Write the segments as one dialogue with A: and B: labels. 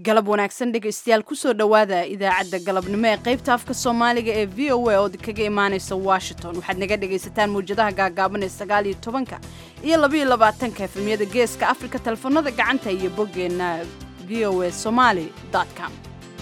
A: galab wanaagsan dhegaystayaal kusoo dhowaada idaacadda galabnimo ee qaybta afka soomaaliga ee v o a ood kaga imaanaysa washington waxaad naga dhegaysataan mawjadaha gaagaaban ee sagaal iyo tobanka iyo labaiyo labaatanka efemyada geeska afrika telefoonada gacanta iyo boggeenna v o a somaali com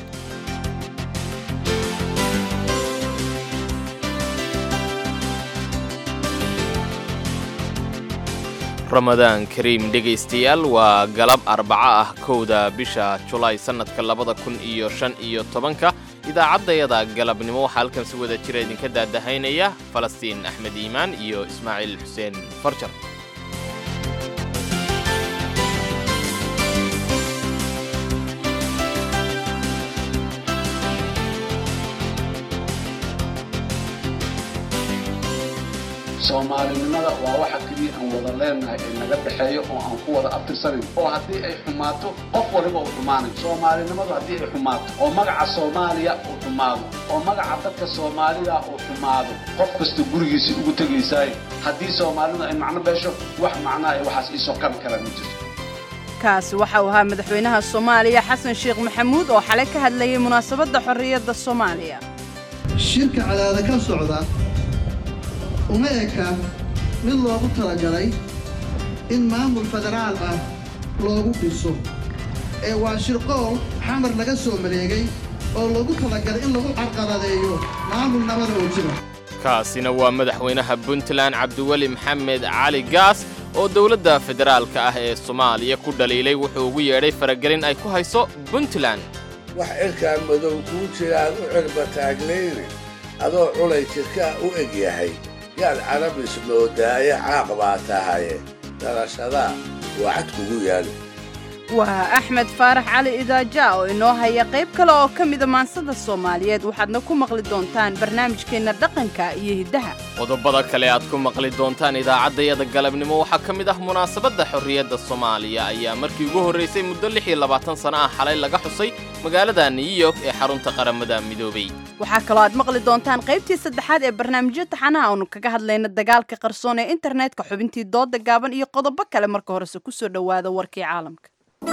B: ramadaan kariim dhegaystayaal waa galab arbaco ah kowda bisha julaay sannadka labada kun iyo shan iyo tobanka idaacaddayada galabnimo waxaa halkan si wada jira idinka daadahaynaya falastiin axmed iimaan iyo ismaaciil xuseen farjar
C: soomaalinimada waa waxa keliya aan wada leenahay ee naga dhexeeyo oo aan ku wada abtirsanayn oo haddii ay xumaato qof waliba uu xumaanayo soomaalinimadu haddii ay xumaato oo magaca soomaaliya uu xumaado oo magaca dadka soomaalida uu xumaado qof kasta gurigiisii ugu tegaysaay haddii soomaalidu ay macno beesho wax macnaa ay waxaas iisoo kabi karaan ma jirto
A: kaasi waxa uu ahaa madaxweynaha soomaaliya xasan sheekh maxamuud oo xalay ka hadlayay munaasabadda xorriyadda soomaaliya
D: shirka cadaada ka socda uma eka mid loogu talagalay in maamul federaal ah loogu dhiso ee waa shirqool xamar laga soo maleegay oo loogu talagalay in lagu carqaladeeyo maamul nabada oo jira
B: kaasina waa madaxweynaha puntland cabdiweli maxamed cali gaas oo dowladda federaalka ah ee soomaaliya ku dhaliilay wuxuu ugu yeedhay faragelin ay ku hayso puntland
E: wax cirkaan madow kuu jiraad u cirba taagnayni adoo culay jidkaa u eg yahay yaad carabis moodaaye caaq baa tahaye dhalashadaa waa cad kugu yaali
A: waa axmed faarax cali idaaja oo inoo haya qayb kale oo ka mida maansada soomaaliyeed waxaadna ku maqli doontaan barnaamijkeenna dhaqanka iyo hiddaha
B: qodobada kale aad ku maqli doontaan idaacaddayada galabnimo waxaa ka mid ah munaasabadda xorriyadda soomaaliya ayaa markii ugu horraysay muddo lix iyo labaatan sano ah xalay laga xusay magaalada new york ee xarunta qaramada midoobay
A: waxaa kaloo aad maqli doontaan qaybtii saddexaad ee barnaamijyo taxanaha oonu kaga hadlayna dagaalka qarsoon ee internetka xubintii dooda gaaban iyo qodobo kale marka horese kusoo dhowaada warkii caalamka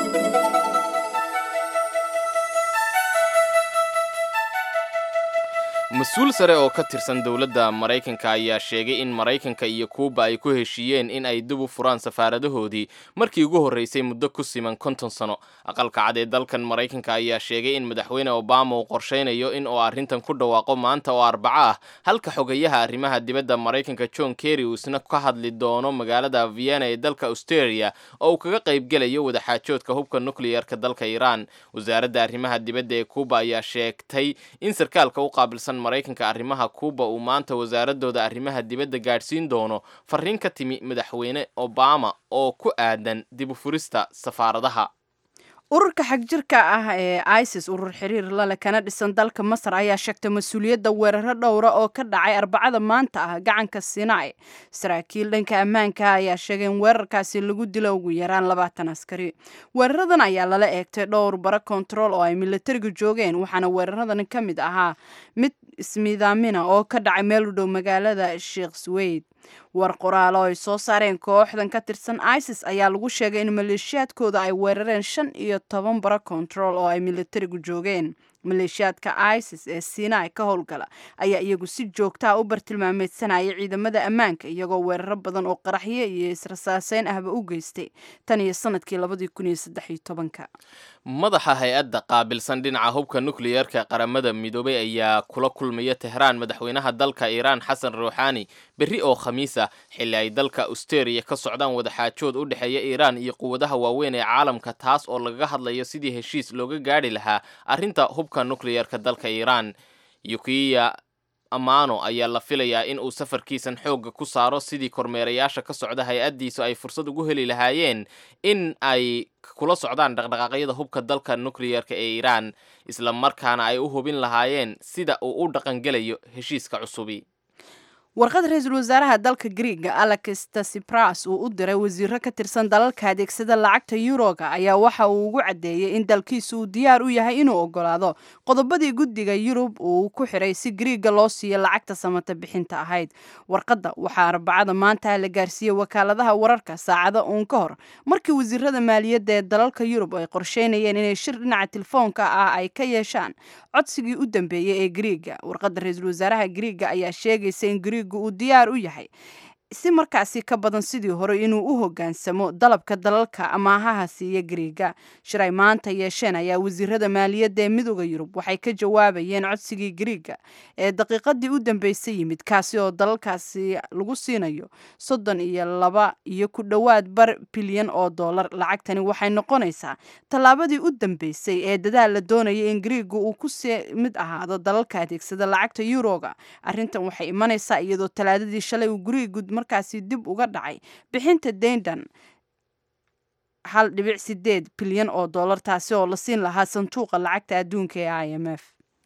B: mas-uul sare oo ka tirsan dowladda maraykanka ayaa sheegay in maraykanka iyo kuuba ay ku heshiiyeen in ay dib u furaan safaaradahoodii markii ugu horraysay muddo ku siman konton sano aqalka cad ee dalkan maraykanka ayaa sheegay in madaxweyne obama uu qorshaynayo in uu arrintan ku dhawaaqo maanta oo arbaco ah halka xogayaha arrimaha dibadda maraykanka john kerry uu isna ka hadli doono magaalada vienna ee dalka australia oo uu kaga qaybgelayo wadaxaajoodka hubka nukliyarka dalka iiraan wasaaradda arrimaha dibadda ee kuuba ayaa sheegtay in sarkaalka u qaabilsan maraykanka arrimaha kuuba uu maanta wasaaradooda arrimaha dibadda gaadhsiin doono fariin ka timi madaxweyne obama oo ku aadan dib u furista safaaradaha
A: ururka xagjirka ah ee isis urur xiriir lale kana dhisan dalka masar ayaa sheegtay mas-uuliyadda weeraro dhowra oo ka dhacay arbacada maanta ah gacanka sinai saraakiil dhanka ammaanka ayaa sheegay in weerarkaasi lagu dilo ugu yaraan labaatan askari weeraradan ayaa lala eegtay dhowr bara kontarool oo ay milatariga joogeen waxaana weeraradan ka mid ahaa mid ismiidaamina oo ka dhacay meel u dhow magaalada sheekh sweyd war qoraalo ay soo saareen kooxdan ka tirsan isis ayaa lagu sheegay in maleeshiyaadkooda ay weerareen shan iyo toban bara kontarool oo ay milatarigu joogeen maleeshiyaadka isis ee sinai ka howlgala ayaa iyagu si joogtaa u bartilmaameedsanaya ciidamada ammaanka iyagoo weeraro badan oo qaraxyo iyo israsaaseyn ahba u geystay tan iyo sanadkii labadii kun iyo saddex iyo tobanka
B: madaxa hay-adda qaabilsan dhinaca hubka nukliyarka qaramada midoobay ayaa kula kulmaya tehraan madaxweynaha dalka iiraan xasan ruuxaani berri oo khamiis ah xilli ay dalka australia ka socdaan wadaxaajood u dhexeeya iiraan iyo quwadaha waaweyn ee caalamka taas oo lagaga hadlayo sidii heshiis looga gaadhi lahaa arrinta hubka nukliyarka dalka iiraan yukiya amano ayaa la filayaa in uu safarkiisan xoogga ku saaro sidii kormeerayaasha ka socda hay-addiisu ay fursad ugu heli lahaayeen in ay kula socdaan dhaqdhaqaaqyada hubka dalka nukliyarka ee iiraan isla markaana ay u hubin lahaayeen sida uu u dhaqangelayo heshiiska cusubi
A: warqad ra-iisul wasaaraha dalka griiga alex tasipras uu u diray wasiiro ka tirsan dalalka adeegsada lacagta yuroga ayaa waxa uu ugu caddeeyey in dalkiisu uu diyaar u yahay inuu ogolaado qodobadii guddiga yurub uu ku xiray si griiga loo siiyo lacagta samata bixinta ahayd warqadda waxaa arbacada maanta la gaarsiiyey wakaaladaha wararka saacado uun ka hor markii wasiirada maaliyadda ee dalalka yurub ay qorsheynayeen inay shir dhinaca telefoonka ah ay ka yeeshaan codsigii u dambeeyey ee griiga warqadda ra-iisul wasaaraha griiga ayaa sheegaysa in griiga uu diyaar u yahay si markaasi ka badan sidii hore inuu u hogaansamo dalabka dalalka amaahaha siiya griiga shir ay maanta yeesheen ayaa wasiirada maaliyadda ee midooda yurub waxay ka jawaabayeen codsigii griiga ee daqiiqadii u dambeysay yimid kaasi oo dalalkaasi lagu siinayo soddon iyo laba iyo ku dhowaad bar bilyan oo dollar lacagtani waxay noqonaysaa tallaabadii u dambeysay ee dadaal la doonaya in griiga uu ku sii mid ahaado dalalka adeegsada lacagta yuroga arrintan waxay imanaysaa iyadoo talaadadii shalay uu griigu markaasi dib uga dhacay bixinta dayndan hal dhibic sideed bilyan oo dollar taasi oo la siin lahaa sanduuqa lacagta adduunka ee i m f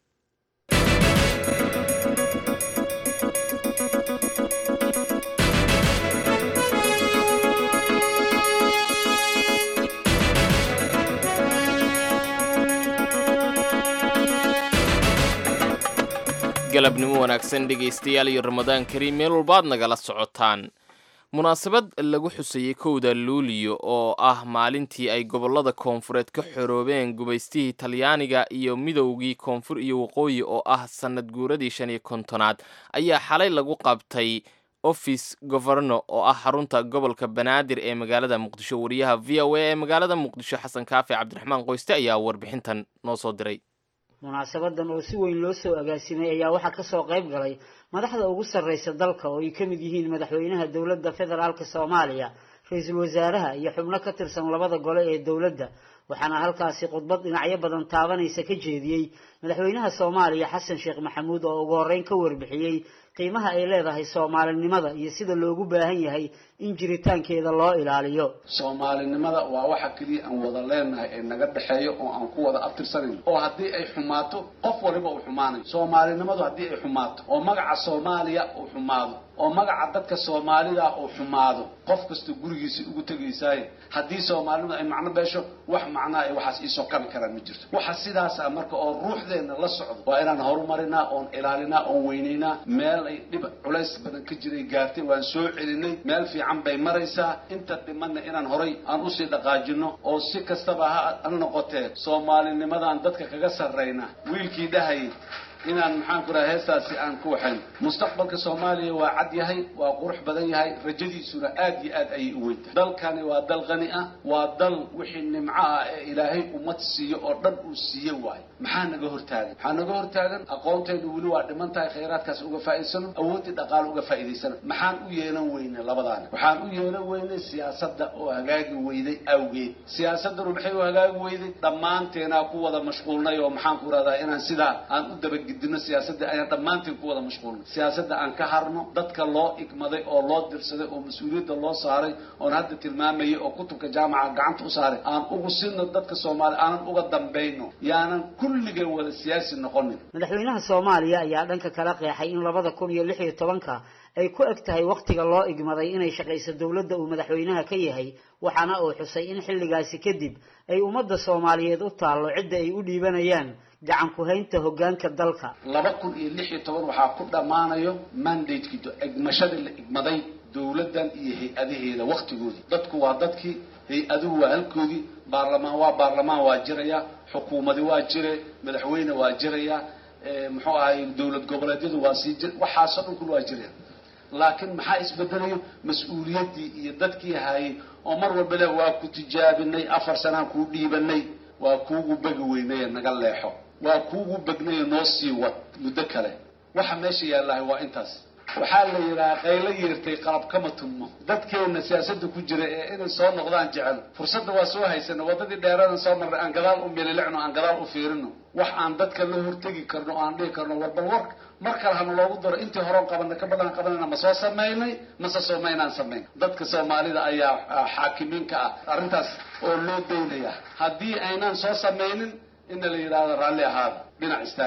B: galabnimo wanaagsan dhegaystayaal iyo ramadaan kariim meel walbaad nagala socotaan munaasabad lagu xusayey kowda luuliyo oo ah maalintii ay gobollada koonfureed ka xoroobeen gubaystihii talyaaniga iyo midowgii koonfur iyo waqooyi oo ah sannad guuradii shan iyo kontonaad ayaa xalay lagu qabtay office governo oo ah xarunta gobolka banaadir ee magaalada muqdisho wariyaha v o a ee magaalada muqdisho xasan kaafi cabdiraxmaan qoyste ayaa warbixintan noo soo diray
F: munaasabadan oo si weyn loo soo agaasimay ayaa waxaa kasoo qayb galay madaxda ugu sarreysa dalka oo ay ka mid yihiin madaxweynaha dowladda federaalka soomaaliya ra-iisul wasaaraha iyo xubno ka tirsan labada gole ee dowladda waxaana halkaasi khudbad dhinacyo badan taabanaysa ka jeediyey madaxweynaha soomaaliya xasan sheekh maxamuud oo ugu horreyn ka warbixiyey qiimaha ay leedahay soomaalinimada iyo sida loogu baahan yahay in jiritaankeeda loo ilaaliyo
C: soomaalinimada waa waxa keliya aan wada leenahay ee naga dhexeeyo oo aan ku wada abtirsanayn oo haddii ay xumaato qof waliba uu xumaanayo soomaalinimadu haddii ay xumaato oo magaca soomaaliya uu xumaado oo magaca dadka soomaalida uu xumaado qof kasta gurigiisa ugu tegaysaaye haddii soomaalinimadu ay macno beesho wax macnaa ay waxaas iisoo kabi karaan ma jirto waxa sidaas ah marka oo ruuxdeenna la socdo waa inaan horumarinaa oon ilaalinaa oon weynaynaa meel ay dhib culays badan ka jiray gaartay waan soo celinay meel fiican bay maraysaa inta dhimanna inaan horay aan usii dhaqaajino oo si kastaba ha noqotee soomaalinimadaan dadka kaga sarrayna wiilkii dhahayay inaan maxaan ku raha heestaasi aan ku waxayn mustaqbalka soomaaliya waa cad yahay waa qurux badan yahay rajadiisuna aad iyo aad ayay u weyntahay dalkani waa dal qani ah waa dal wixii nimco ah ee ilaahay ummad siiyo oo dhan uu siiye waayo maxaa naga hortaagan maxaa naga hortaagan aqoonteenu weli waa dhiman tahay khayraadkaas uga faa'iidsano awooddii dhaqaale uga faa'iidaysano maxaan u yeelan weynay labadaani waxaan u yeelan weynay siyaasadda oo hagaagi weyday awgeed siyaasaddanu maxay u hagaagi weyday dhammaanteenaa ku wada mashquulnay oo maxaan ku rahdaa inaan sidaa aan u dabag dino siyaasadda ayaan dhammaanteen ku wada mashquulnay siyaasadda aan ka harno dadka loo igmaday oo loo dirsaday oo mas-uuliyadda loo saaray oon hadda tilmaamayay oo kutubka jaamaca gacanta u saaray aan ugu sino dadka soomaaliya aanan uga dambayno yaanan kulligeen wada siyaasi noqonin
F: madaxweynaha soomaaliya ayaa dhanka kala qeexay in labada kun iyo lix iyo tobanka ay ku eg tahay wakhtiga loo igmaday inay shaqayso dowladda uu madaxweynaha ka yahay waxaana uu xusay in xilligaasi kadib ay ummadda soomaaliyeed u taallo cidda ay u dhiibanayaan gacan ku-haynta hoggaanka dalka
C: laba kun iyo lix iyo toban waxaa ku dhammaanayo mandatekii egmashadii la igmaday dowladdan iyo hay-adaheeda wakhtigoodii dadku waa dadkii hay-aduhu waa halkoodii baarlamaan waa baarlamaan waa jiraya xukuumadi waa jire madaxweyne waa jiraya muxuu ahay dowlad goboleedyadu waa sii jir waxaasoo dhan kun waa jiraya laakiin maxaa isbedelayo mas-uuliyaddii iyo dadkii hayay oo mar walba le waa ku tijaabinay afar sanaan kuu dhiibanay waa kuugu begi weynaye naga leexo waa kuugu begnaye noo sii wad muddo kale waxa meesha yaallahay waa intaas waxaa la yidhaha qaylo yeertay qalab kama tummo dadkeenna siyaasadda ku jira ee inay soo noqdaan jecel fursadda waa soo haysana waddadii dheeradan soo marnay aan gadaal u mililicno aan gadaal u fiirino wax aan dadka la hortegi karno o aan dhihi karno war bal war mar kale hana loogu daro intii horeon qabanay ka badan qabanayna ma soo samaynay mase soomaynaan samayn dadka soomaalida ayaa xaakimiinka ah arrintaas oo loo daynaya haddii aynaan soo samaynin ina la yidhaahdo raalli ahaada dhinac istaaga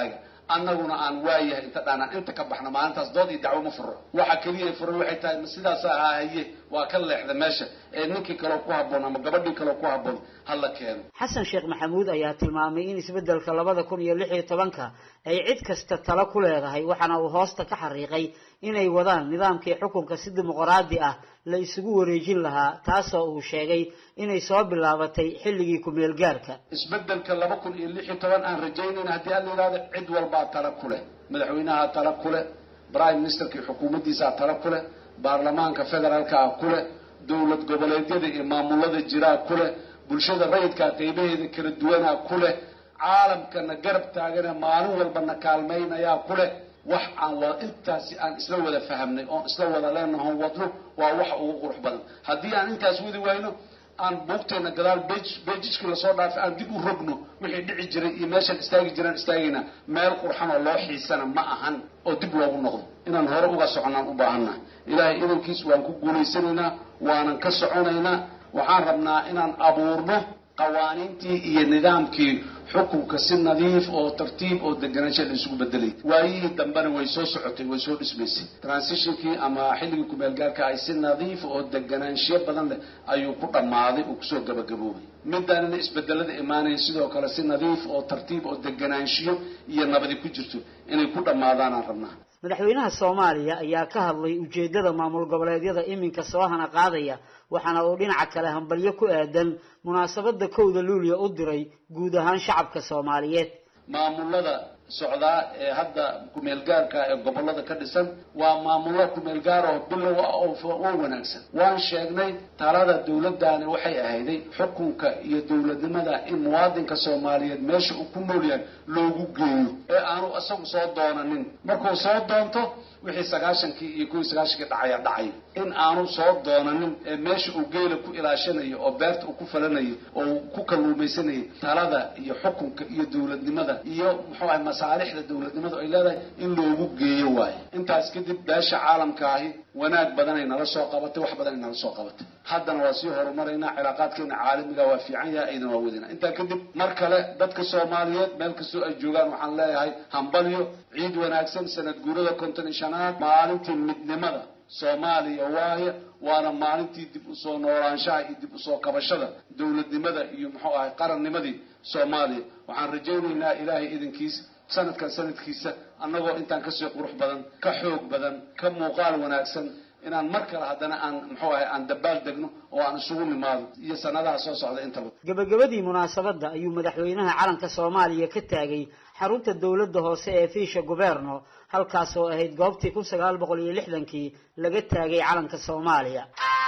C: annaguna aan waayahay inta dhaanaan inta ka baxna maalintaas dood iyo dacwo ma furo waxa keliya furan waxay tahay ma sidaasa ahaa haye waa ka leexda meesha ee ninkii kaleo ku habboon ama gabadhii kaleo ku habboon hala keeno
F: xasan sheekh maxamuud ayaa tilmaamay in isbeddelka labada kun iyo lix iyo tobanka ay cid kasta talo ku leedahay waxaana uu hoosta ka xariiqay inay wadaan nidaamkii xukunka si dimuqraadi ah la isugu wareejin lahaa taasoo uu sheegay inay soo bilaabatay xilligii ku-meel gaarka
C: isbeddelka laba kun iyo lix iyo toban aan rajaynayna haddii aan la yidhahdo cid walbaa tala ku leh madaxweynaha tala ku leh prime ministerkii xukuumaddiisaa tala ku leh baarlamaanka federaalkaa ku leh dowlad goboleedyada iyo maamulada jiraa ku leh bulshada rayidkaa qeybaheeda kala duwanaa ku leh caalamkana garab taagana maalin walbana kaalmaynayaa ku leh wax aan wada intaasi aan isla wada fahamnay oon isla wada leenahoon wadno waa wax ugu qurux badan haddii aan intaas wadi wayno aan buugteena gadaal bejijkii lasoo dhaafay aan dib u rogno wixii dhici jiray iyo meeshaan istaagi jiraan istaagayna meel qurxan oo loo xiisana ma ahan oo dib loogu noqdo inaan hore uga soconaan u baahannaha ilaahay idankiis waan ku guulaysanaynaa waanan ka soconaynaa waxaan rabnaa inaan abuurno qawaaniintii iyo nidaamkii xukunka si nadiif oo tartiib oo deganaansha la isugu bedelay waayihii dambena way soo socotay way soo dhismaysay transitionkii ama xilligii kumeel gaarka ay si nadiif oo deganaanshiyo badan leh ayuu ku dhammaaday uu kusoo gabagaboobay midaanina isbedelada imaanaya sidoo kale si nadiif oo tartiib oo deganaanshiyo iyo nabadi ku jirto inay ku dhammaadaanaan rabnaa
F: madaxweynaha soomaaliya ayaa ka hadlay ujeeddada maamul goboleedyada iminka soo hana qaadaya waxaana uu dhinaca kale hambalyo ku aadan munaasabadda kowda luuliya u diray guud ahaan shacabka soomaaliyeed
C: maamulada socdaa ee hadda kumeel gaarka ee gobollada ka dhisan waa maamullo kumeel gaar oo bilow ah oo wanaagsan waan sheegnay talada dawladdaani waxay ahayday xukunka iyo dawladnimada in muwaadinka soomaaliyeed meesha uu ku nool yahay loogu geeyo ee aanu isagu soo doonanin markuu soo doonto wixii sagaashankii iyo kuwii sagaashankii dhacaya dhacay in aanu soo doonanin ee meesha uu geela ku ilaashanayo oo beerta uu ku falanayo oo uu ku kalluumaysanayay talada iyo xukunka iyo dawladnimada iyo muxuu ahay masaalixda dawladnimadu ay leedahay in loogu geeyo waayo intaas kadib beesha caalamka ahi wanaag badanay nala soo qabatay wax badanay nala soo qabatay haddana waa sii horumaraynaa cilaaqaadkeena caalamiga waa fiican yahay aydan waa wadinaa intaa kadib mar kale dadka soomaaliyeed meel kastoo ay joogaan waxaan leeyahay hambalyo ciid wanaagsan sanad guurada konton iyo shanaad maalintii midnimada soomaaliya waaye waana maalintii dib usoo noolaanshaha iyo dib usoo kabashada dawladnimada iyo muxuu ahay qarannimadii soomaaliya waxaan rajaynaynaa ilaahay idinkiis sanadkan sanadkiisa annagoo intaan kasii qurux badan ka xoog badan ka muuqaal wanaagsan inaan mar kale haddana aan muxuu ahay aan dabaal degno oo aan isugu nimaado iyo sanadaha soo socda intaba
F: gabagabadii munaasabadda ayuu madaxweynaha calanka soomaaliya ka taagay xarunta dowladda hoose ee fiisha guberno halkaas oo ahayd goobtii kun sagaal boqol iyo lixdankii laga taagay calanka soomaaliya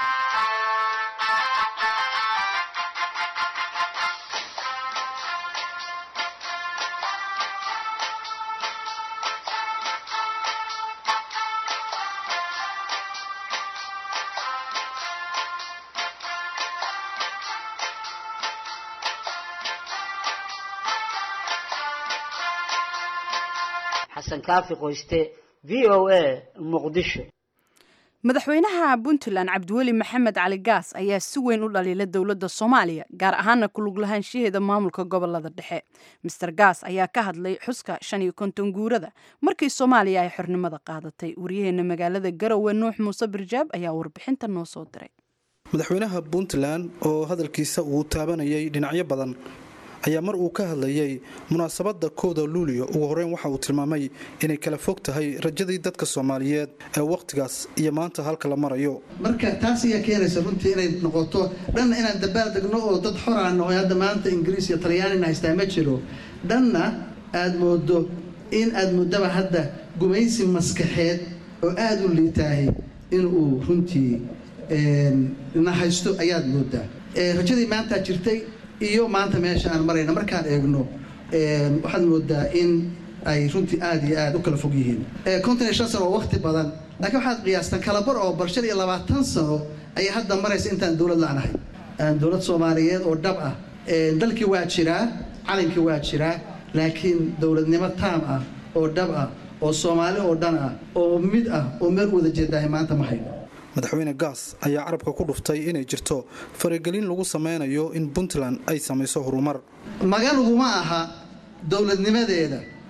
F: xasan kaafi qoyste v o a muqdisho
A: madaxweynaha puntland cabdiweli maxamed cali gaas ayaa si weyn u dhaliila dowladda soomaaliya gaar ahaana ku lug lahaanshaheeda maamulka gobolada dhexe master gaas ayaa ka hadlay xuska shan iyo konton guurada markii soomaaliya ay xornimada qaadatay waryaheena magaalada garowe nuux muuse birjaab ayaa warbixinta noo soo diray
G: madaxweynaha puntland oo hadalkiisa uu taabanayay dhinacyo badan ayaa mar uu ka hadlayay munaasabadda kooda luuliyo ugu horeyn waxa uu tilmaamay inay kala fog tahay rajadii dadka soomaaliyeed ee wakhtigaas iyo maanta halka la marayo
D: marka taas ayaa keenaysa runtii inay noqoto dhanna inaan dabaal degno oo dad xoraano oo hadda maanta ingiriis iyo talyaanina haystaa ma jiro dhanna aad moodo in aad muddaba hadda gumaysi maskaxeed oo aada u liitaahay inuu runtii na haysto ayaad moodaa rajadii maantaa jirtay iyo maanta meesha aan marayna markaan eegno waxaad moodaa in ay runtii aada iyo aada u kala fog yihiin konton iyo shan sano oo wakti badan laakiin waxaad qiyaastaan kalabar oo barshad iyo labaatan sano ayay hadda maraysa intaan dowlad la-nahay dowlad soomaaliyeed oo dhab ah dalkii waa jiraa calankii waa jiraa laakiin dowladnimo taam ah oo dhab ah oo soomaali oo dhan ah oo mid ah oo meel wada jeedaahay maanta ma hayno
G: madaxweyne gaas ayaa carabka ku dhuftay inay jirto faragelin lagu sameynayo in puntland ay samayso horumar
D: maganuguma aha dowladnimadeeda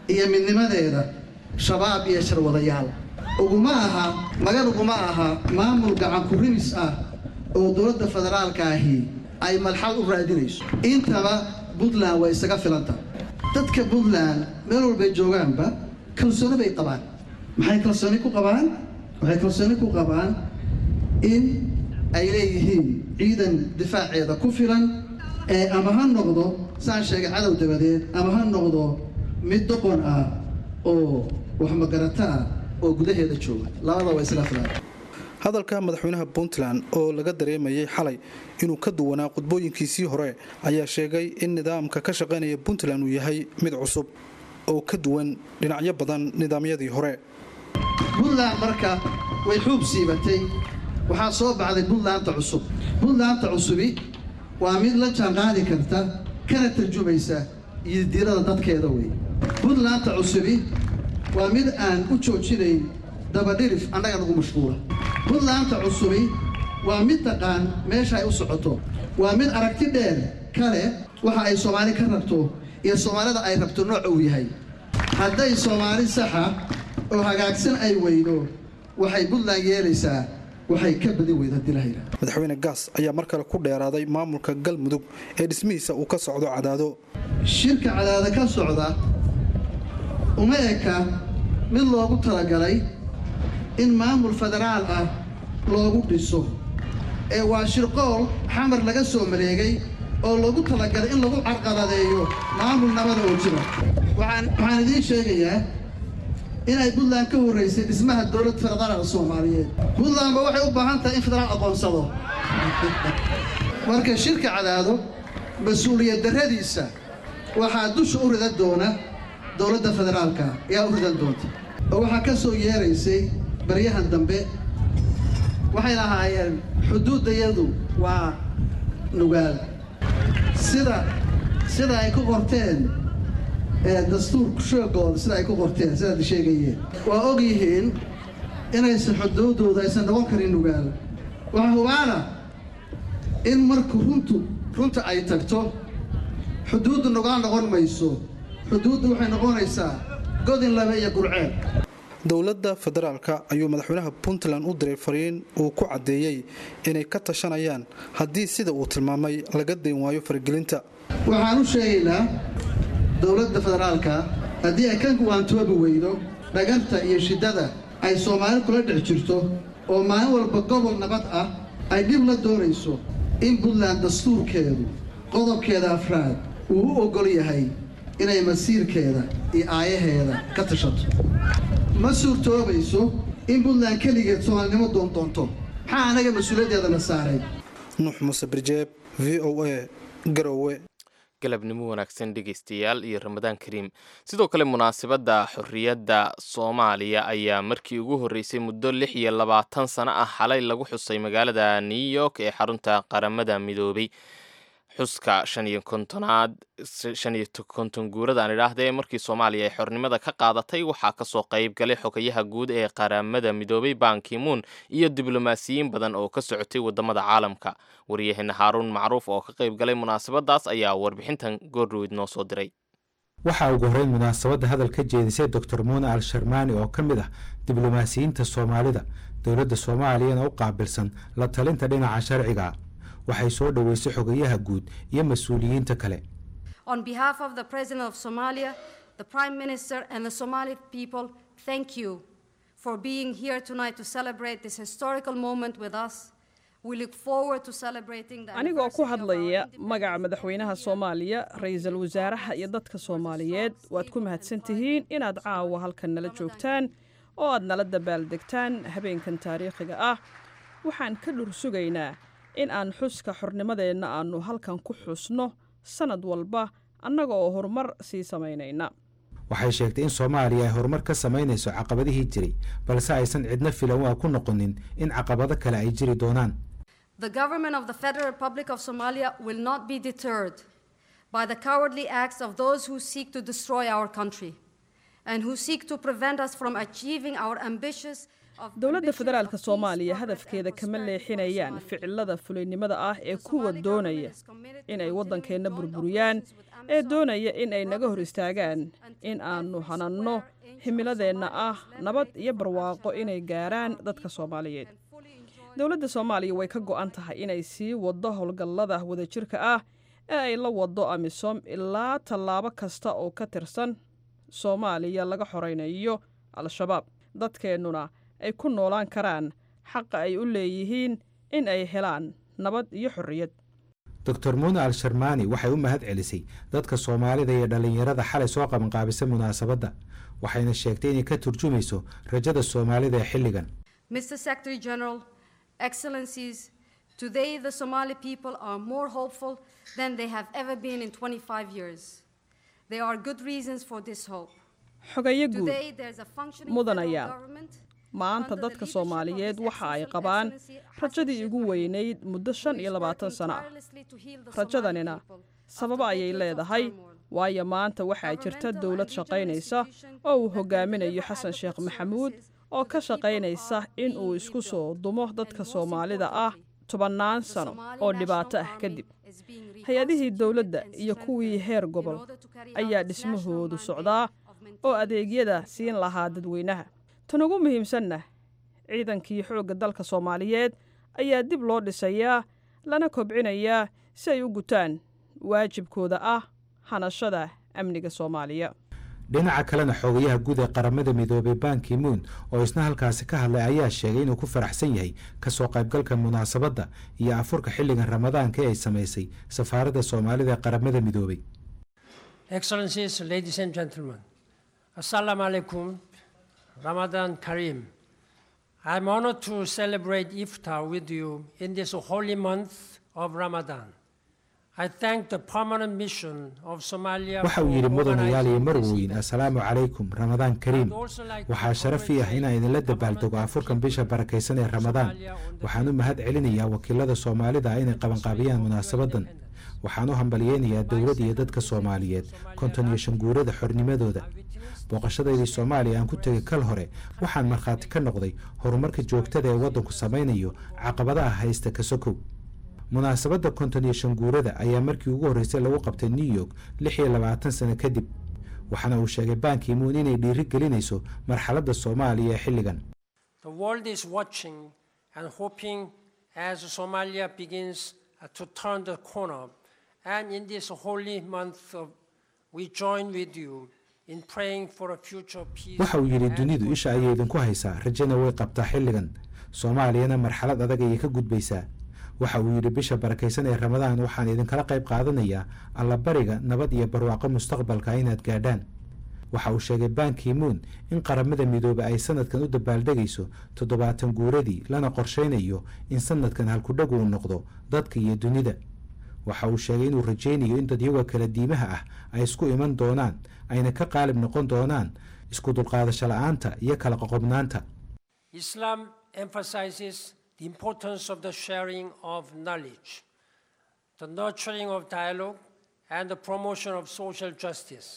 D: iyo midnimadeeda shabaab iyo sharwadayaal uguma aha magan uguma aha maamul gacan ku-rimis ah oo dowladda federaalka ahi ay malxad u raadinayso intaba puntland way isaga filanta dadka puntland meel walbay joogaanba kalsooni bay qabaan maxay kalsooni ku qabaan waxay kalsooni ku qabaan in ay leeyihiin ciidan difaaceeda ku filan ee ama ha noqdo saan sheegay cadow dabadeed ama ha noqdo mid doqon ah oo wax magarata ah oo gudaheeda jooga labada waa isla filan
G: hadalka madaxweynaha puntland oo laga dareemayay xalay inuu ka duwanaa qudbooyinkiisii hore ayaa sheegay in nidaamka ka shaqaynaya puntland uu yahay mid cusub oo ka duwan dhinacyo badan nidaamyadii hore
D: puntland marka way xuub siibatay waxaa soo baxday puntlandta cusub puntlandta cusubi waa mid la jaanqaadi karta kana tarjumaysa yidiirada dadkeeda wey puntlandta cusubi waa mid aan u joojinayn dabadhirif annaga nagu mashquula puntlandta cusubi waa mid taqaan meesha ay u socoto waa mid aragti dheer kale waxa ay soomaali ka rabto iyo soomaalida ay rabto nooca uu yahay hadday soomaali saxa oo hagaagsan ay weydo waxay puntland yeelaysaa waxay ka badin weyda haddii la hayra
G: madaxweyne gaas ayaa mar kale ku dheeraaday maamulka galmudug ee dhismihiisa uu ka socdo cadaado
D: shirka cadaado ka socda uma eka mid loogu talagalay in maamul federaal ah loogu dhiso ee waa shirqool xamar laga soo maleegay oo loogu talagalay in lagu carqaladeeyo maamul nabada oo jira waxaan waxaan idiin sheegayaa inay puntland ka horraysay dhismaha dowlad federaalka soomaaliyeed puntlandba waxay u baahan tahay in federaal aqoonsado marka shirka cadaado mas-uuliyad darradiisa waxaa dusha u ridan doona dowladda federaalka ayaa u ridan doonta oo waxaa ka soo yeeraysay baryahan dambe waxay lahaayeen xuduuddayadu waa nugaal sida sida ay ku qorteen dastuurka shoogooda sida ay ku qorteen sidaad sheegayeen waa og yihiin inaysan xuduuddooda aysan noqon karin nugaal waxaa hubaana in marku runtu runta ay tagto xuduuddu nugaal noqon mayso xuduuddu waxay noqonaysaa godin labe iyo gurceed
G: dowladda federaalka ayuu madaxweynaha puntland u diray fariin uu ku caddeeyey inay ka tashanayaan haddii sida uu tilmaamay laga dayn waayo faragelinta
D: waxaan u sheegaynaa dowladda federaalka haddii ay ka waantoobi weydo dhagarta iyo shiddada ay soomaali kula dhex jirto oo maalin walba gobol nabad ah ay dhib la doonayso in puntland dastuurkeedu qodobkeeda afraad uu u oggol yahay inay masiirkeeda iyo aayaheeda ka tashato ma suurtoobayso in puntland keligeed soomaalinimo doondoonto maxaa anaga mas-uuliyaddeedana saaray
G: nuux muuse birjeeb v o a garowe
B: galabnimo wanaagsan dhegaystayaal iyo ramadaan kariim sidoo kale munaasabadda xorriyadda soomaaliya ayaa markii ugu horreysay muddo lix iyo labaatan sano ah xalay lagu xusay magaalada new york ee xarunta qaramada midoobay xuska shan iyo kontonaad shan iyo konton guurada aan idhaahdee markii soomaaliya ay xornimada ka qaadatay waxaa kasoo qayb galay xogayaha guud ee qaramada midoobay bankimuun iyo diblomaasiyiin badan oo ka socotay wadamada caalamka waryaheena haaruun macruuf oo ka qayb galay munaasabadaas ayaa warbixintan goordhoweyd noo soo diray
H: waxaa ugu horreyn munaasabadda hadal ka jeedisay doctor muune al sharmaani oo ka mid ah diblomaasiyiinta soomaalida dowladda soomaaliyana u qaabilsan la talinta dhinaca sharciga waxay soo dhoweysay xogayaha guud iyo mas-uuliyiinta kale
I: On behalf of the President of Somalia, the Prime Minister, and the Somali people, thank you for being here tonight to celebrate this historical moment with us. We look forward to celebrating the
J: anigoo ku
I: anniversary of our
J: hadlaya
I: independence.
J: magaca madaxweynaha soomaaliya ra-iisul wasaaraha iyo dadka soomaaliyeed waad ku mahadsan tihiin inaad caawa halkan nala joogtaan oo aad nala dabaaldegtaan habeenkan taariikhiga ah waxaan ka dhur sugaynaa in aan xuska xornimadeenna aannu halkan ku xusno sannad walba annaga oo horumar sii samaynayna
H: waxay sheegtay in soomaaliya ay horumar ka samaynayso caqabadihii jiray balse aysan cidna filan waa ku noqonin in caqabado kale ay jiri doonaan
I: The government of the Federal Republic of Somalia will not be deterred by the cowardly acts of those who seek to destroy our country and who seek to prevent us from achieving our ambitious
J: dowladda federaalka soomaaliya hadafkeeda kama leexinayaan ficilada fulaynimada ah ee kuwa doonaya in ay waddankeenna burburiyaan ee doonaya in ay naga hor istaagaan in aannu hananno himiladeenna ah nabad iyo barwaaqo inay gaaraan dadka soomaaliyeed dowladda soomaaliya way ka go'an tahay inay sii waddo howlgallada wadajirka ah ee ay la waddo amisom ilaa tallaabo kasta oo ka tirsan soomaaliya laga xoraynayo al-shabaab dadkeennuna ay ku noolaan karaan xaqa ay u leeyihiin in ay helaan nabad iyo xorriyad
H: doctor muune al sharmaani waxay u mahad celisay dadka soomaalida iyo dhallinyarada xalay soo qabanqaabisay munaasabadda waxayna sheegtay inay ka turjumayso rajada soomaalida ee xilligan
I: Mr. Secretary General, Excellencies, today the Somali people are more hopeful than they have ever been in 25 years. There are good reasons for this hope.
J: xogayo guud
I: Today there's a functioning
J: mudan
I: federal
J: ayaa
I: government
J: maanta dadka soomaaliyeed waxa ay qabaan rajadii ugu weynayd muddo shan iyo labaatan sano ah rajadanina sababo ayay leedahay waayo maanta waxaa jirta dowlad shaqaynaysa oo uu hogaaminayo xasan sheekh maxamuud oo ka shaqaynaysa in uu isku soo dumo dadka soomaalida ah tobannaan sano oo dhibaato ah kadib hay-adihii dowladda iyo kuwii heer gobol ayaa dhismahoodu socdaa oo adeegyada siin lahaa dadweynaha tan ugu muhiimsanna ciidankii xoogga dalka soomaaliyeed ayaa dib loo dhisayaa lana kobcinayaa si ay u gutaan waajibkooda ah hanashada amniga soomaaliya
H: dhinaca kalena xogayaha guud ee qaramada midoobay banki muun oo isna halkaasi ka hadlay ayaa sheegay inuu ku faraxsan yahay kasoo qaybgalka munaasabadda iyo afurka xilligan ramadaanka ee ay samaysay safaaradda soomaalida ee qaramada midoobay
K: Excellencies, ladies and gentlemen, Assalamu alaikum, Ramadan Kareem. I'm honored to celebrate Iftar with you in this holy month of Ramadan. I thank the permanent mission of Somalia
H: waxa uu yidhi mudanayaal iyo marweyn assalaamu calaykum ramadaan kariim waxaa sharaf ii ah inaan idinla dabaaldego afurkan bisha barakaysan ee ramadaan waxaan u mahad celinayaa wakiilada soomaalida ah inay qabanqaabiyaan munaasabaddan waxaan u hambalyeynayaa dowladda iyo dadka soomaaliyeed konton iyo shan guurada xornimadooda booqashadaydii soomaaliya aan ku tegay kal hore waxaan markhaati ka noqday horumarka joogtada ee waddanku samaynayo caqabadaha haysta kasokow munaasabadda konton iyo shan guurada ayaa markii ugu horreysay lagu qabtay new york lix iyo labaatan sano kadib waxaana uu sheegay banki muun inay dhiiri gelinayso marxaladda soomaaliya ee xilligan
K: The world is watching and hoping as Somalia begins uh, to turn the corner. And in this holy month, of, we join with you in praying for a future peace.
H: waxa uu yidhi
K: and
H: dunidu isha ayay idinku haysaa rajana way qabtaa xilligan soomaaliyana marxalad adag ayay ka gudbaysaa waxa uu yidhi bisha barakaysan ee ramadaan waxaan idinkala qayb qaadanayaa allabariga nabad iyo barwaaqo mustaqbalka inaad gaadhaan waxa uu sheegay banki muun in qaramada midoobe ay sanadkan u dabaaldegayso toddobaatan guuradii lana qorshaynayo in sanadkan halkudhagu uu noqdo dadka iyo dunida waxa uu sheegay inuu rajaynayo in dadyaga kala diimaha ah ay isku iman doonaan ayna ka qaalib noqon doonaan isku dulqaadasho la-aanta iyo kala qoqobnaanta
K: Islam emphasizes the importance of the sharing of knowledge, the nurturing of dialogue, and the promotion of social justice.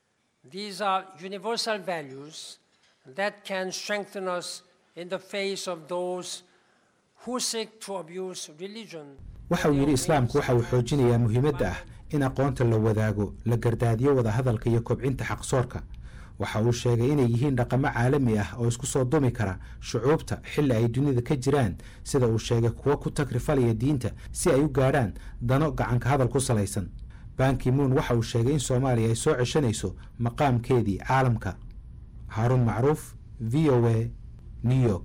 K: These are universal values that can strengthen us in the face of those who seek to abuse religion.
H: waxa uu yidhi islaamku waxa uu xoojinayaa muhiimadda ah in aqoonta la wadaago la gardaadiyo wadahadalka iyo kobcinta xaqsoorka waxa uu sheegay inay yihiin dhaqamo caalami ah oo isku soo dumi kara shucuubta xilli ay dunida ka jiraan sida uu sheegay kuwo ku tagrifalaya diinta si ay u gaadhaan dano gacanka hadal ku salaysan banki muun waxa uu sheegay in soomaaliya ay soo ceshanayso maqaamkeedii caalamka haaruun macruuf v o a new york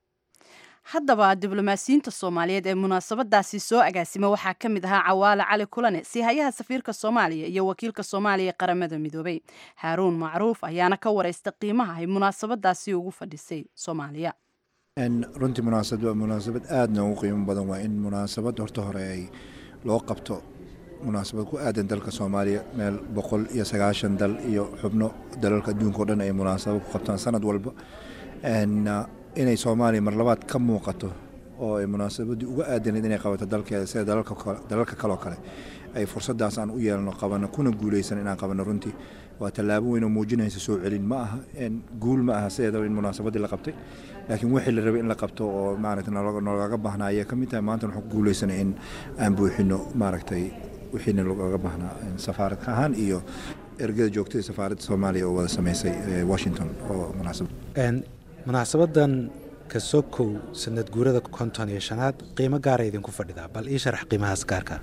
A: haddaba diblomaasiyiinta soomaaliyeed ee munaasabadaasi soo agaasima waxaa ka mid ahaa cawaale cali kulane siihayaha safiirka soomaaliya iyo wakiilka soomaaliya ee qaramada midoobay haaruun macruuf ayaana ka wareysta qiimaha ay munaasabadaasi ugu fadhisay soomaaliya
L: runtii munaasabad waa munaasabad aadna ugu qiimo badan waa in munaasabad horta hore ay loo qabto munaasabad ku aadan dalka soomaaliya meel boqol iyo sagaashan dal iyo xubno dalalka adduunka o dhan ay munaasabad ku qabtaan sanad walba inay soomaaliya mar labaad ka muuqato oo ay munaasabaddii uga aadanayd inay qabato dalkeeda sida dalalka kaloo kale ay fursadaas aan u yeelno qabano kuna guuleysan inaan qabano runtii waa tallaabo weyn oo muujinaysa soo celin ma aha guul ma aha sideedaba in munaasabaddii la qabtay laakiin wixii la rabay in la qabto oo maaragtay nolooga baahnaa ayay ka mid tahay maanta waxaan ku guuleysanay in aan buuxino maaragtay wixiina looga baahnaa safaarad ahaan iyo ergada joogtada safaaradda soomaaliya oo wada sameysay washington oo munaasabad
H: munaasabadan kasokow sanad guurada konton iyo shanaad qiimo gaara idinku fadhidaa bal ii sharax qiimahaas gaarka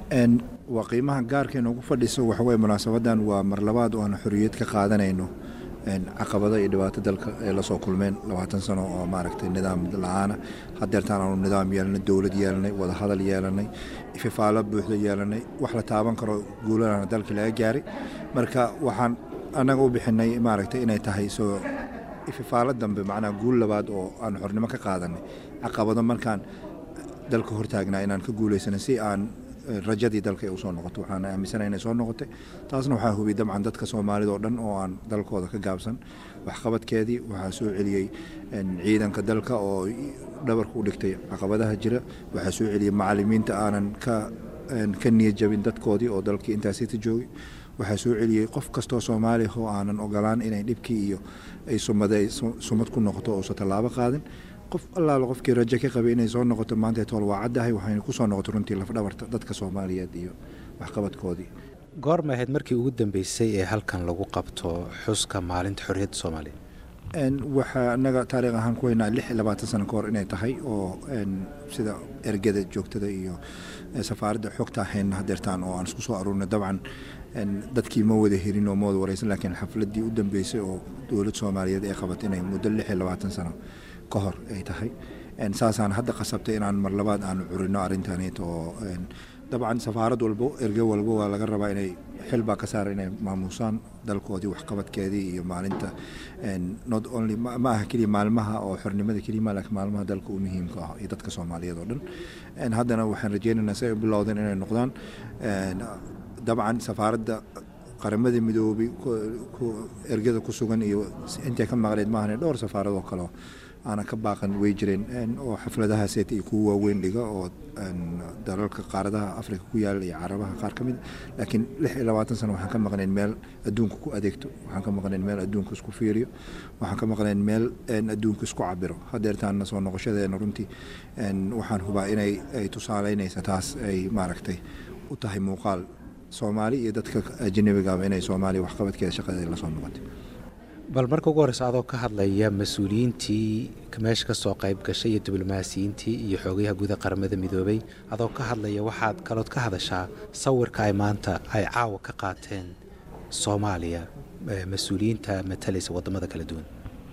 L: waa qiimaha gaarka inoogu fadhiso waxaweye munaasabadan waa mar labaad oo aan xorriyad ka qaadanayno caqabada iyo dhibaato dalka ay lasoo kulmeen labaatan sano oo maaragtay nidaam la-aana hadeertaan aanu nidaam yeelanay dowlad yeelanay wadahadal yeelanay ififaalo buuxda yeelanay wax la taaban karo guulana dalka laga gaaray marka waxaan annaga u bixinay maaragtay inay tahay soo ififaalo dambe macnaha guul labaad oo aan xornimo ka qaadanay caqabado markaan dalka hortaagnaa inaan ka guulaysanay si aan rajadii dalka ay usoo noqoto waxaan aaminsanahay inay soo noqotay taasna waxaa hubiyey dabcan dadka soomaalida oo dhan oo aan dalkooda ka gaabsan waxqabadkeedii waxaa soo celiyey ciidanka dalka oo dhabarka u dhigtay caqabadaha jira waxaa soo celiyey macalimiinta aanan ka ka niyad jabin dadkoodii oo dalkii intaasita joogay waxaa soo celiyey qof kastoo soomaaliya oo aanan ogolaan inay dhibkii iyo ay sumada sumad ku noqoto uusa tallaabo qaadin qof allaala qofkii rajo ka qabay inay soo noqoto maanta tool waa caddahay waxayna ku soo noqoto runtii lafdhabarta dadka soomaaliyeed iyo waxqabadkoodii
H: goorma ahayd markii ugu dambeysay ee halkan lagu qabto xuska maalinta xorriyadda soomaaliya
L: waxaa anaga taariikh ahaan ku haynaa lix iyo labaatan sano ka hor inay tahay oo sida ergada joogtada iyo safaaradda xogta hayna hadeertaan oo aan isku soo aruurnay dabcan dadkii ma wada helin oo ma wada wareysan laakiin xafladdii u dambeysay oo dowlad soomaaliyeed ay qabatay inay muddo lix iyo labaatan sano ka hor ay tahay saasaan hadda qasabtay inaan mar labaad aanu curino arrintaneet oo dabcan safaarad walbo erge walbo waa laga rabaa inay xil baa ka saara inay maamuusaan dalkoodii waxqabadkeedii iyo maalinta not only ma aha keliya maalmaha oo xornimada kelima laakiin maalmaha dalka u muhiimka ah iyo dadka soomaaliyeed oo dhan haddana waxaan rajeynaynaa si ay u bilowdeen inay noqdaan dabcan safaaradda qaramada midoobay ergada ku sugan iyo intay ka maqleed maahan dhowr safaaradoo kaleo aana ka baaqan way jireen oo xafladahaaseta iyo kuwa waaweyn dhiga oo dalalka qaaradaha afrika ku yaala iyo carabaha qaar ka mid laakiin lix iyo labaatan sano waxaan ka maqnayn meel adduunka ku adeegto waxaan ka maqnayn meel adduunka isku fiiriyo waxaan ka maqnayn meel adduunka isku cabiro hadeertaana soo noqoshadeena runtii waxaan hubaa inay ay tusaaleynaysa taas ay maaragtay u tahay muuqaal soomaali iyo dadka ajanabigaaba inay soomaaliya waxqabadkeeda shaqadeeda lasoo noqotay
H: bal marka ugu horreysa adoo ka hadlaya mas-uuliyiintii meesha ka soo qayb gashay iyo diblomaasiyiintii iyo xoogayaha guuda qaramada midoobay adoo ka hadlaya waxaad kalood ka hadashaa sawirka ay maanta ay caawa ka qaateen soomaaliya mas-uuliyiinta matalaysa wadamada kala duwan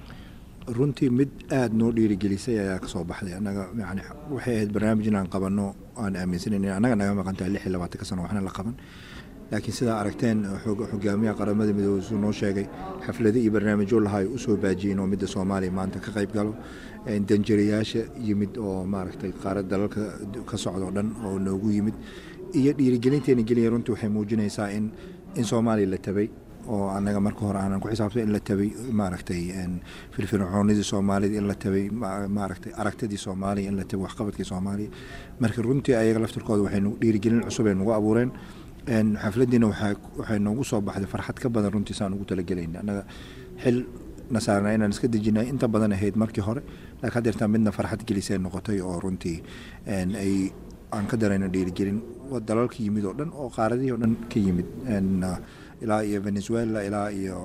L: runtii mid aada noo dhiirigelisay ayaa kasoo baxday annaga yani waxay ahayd barnaamij inaan qabanno aan aaminsanan annaga naga maqantahay lix iyo labaatanka sano waxna la qaban laakiin sidaa aragteen xogaamiyaha qaramada midoobey suu noo sheegay xaflado iyo barnaamijyo lahaa usoo baajiyeen oo midda soomaaliya maanta ka qayb galo danjirayaasha yimid oo maaragtay qaarad dalalka ka socdo dhan oo noogu yimid iyo dhiirigelinteena geliya runtii waxay muujinaysaa in in soomaaliya la tabay oo annaga marka hore aanan ku xisaabsan in la tabay maaragtay firfircoonidii soomaalida in la tabay maaragtay aragtidii soomaaliya in la tabay waxqabadkii soomaaliya marka runtii ayaga laftirkooda waxay dhiirigelin cusub ay nagu abuureen xafladiina waxay noogu soo baxday farxad ka badan runtii saan ugu talagelayna annaga xil na saarnaa inaan iska dejinay inta badan ahayd markii hore laakiin haddeertaa midna farxad gelisee noqotay oo runtii ay aan ka darayno dhiirigelin dalalka yimid oo dhan oo qaaradihii oo dhan ka yimid ilaa iyo venezuela ilaa iyo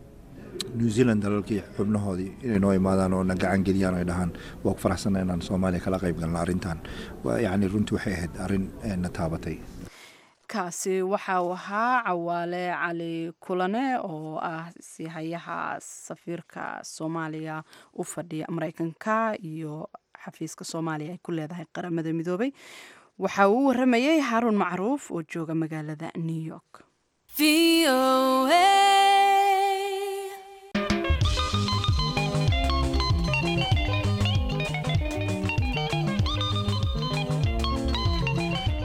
L: new zealand dalalkii xubnahoodii inay noo imaadaan oo na gacan geliyaan ay dhahaan waa ku faraxsana inaan soomaaliya kala qayb galno arrintan yacni runtii waxay ahayd arrin na taabatay
A: kaasi waxa uu ahaa cawaale cali kulane oo ah sihayaha safiirka soomaaliya u fadhiya mareykanka iyo xafiiska soomaaliya ay ku leedahay qaramada midoobay waxa uu u waramayay xaaruun macruuf oo jooga magaalada new york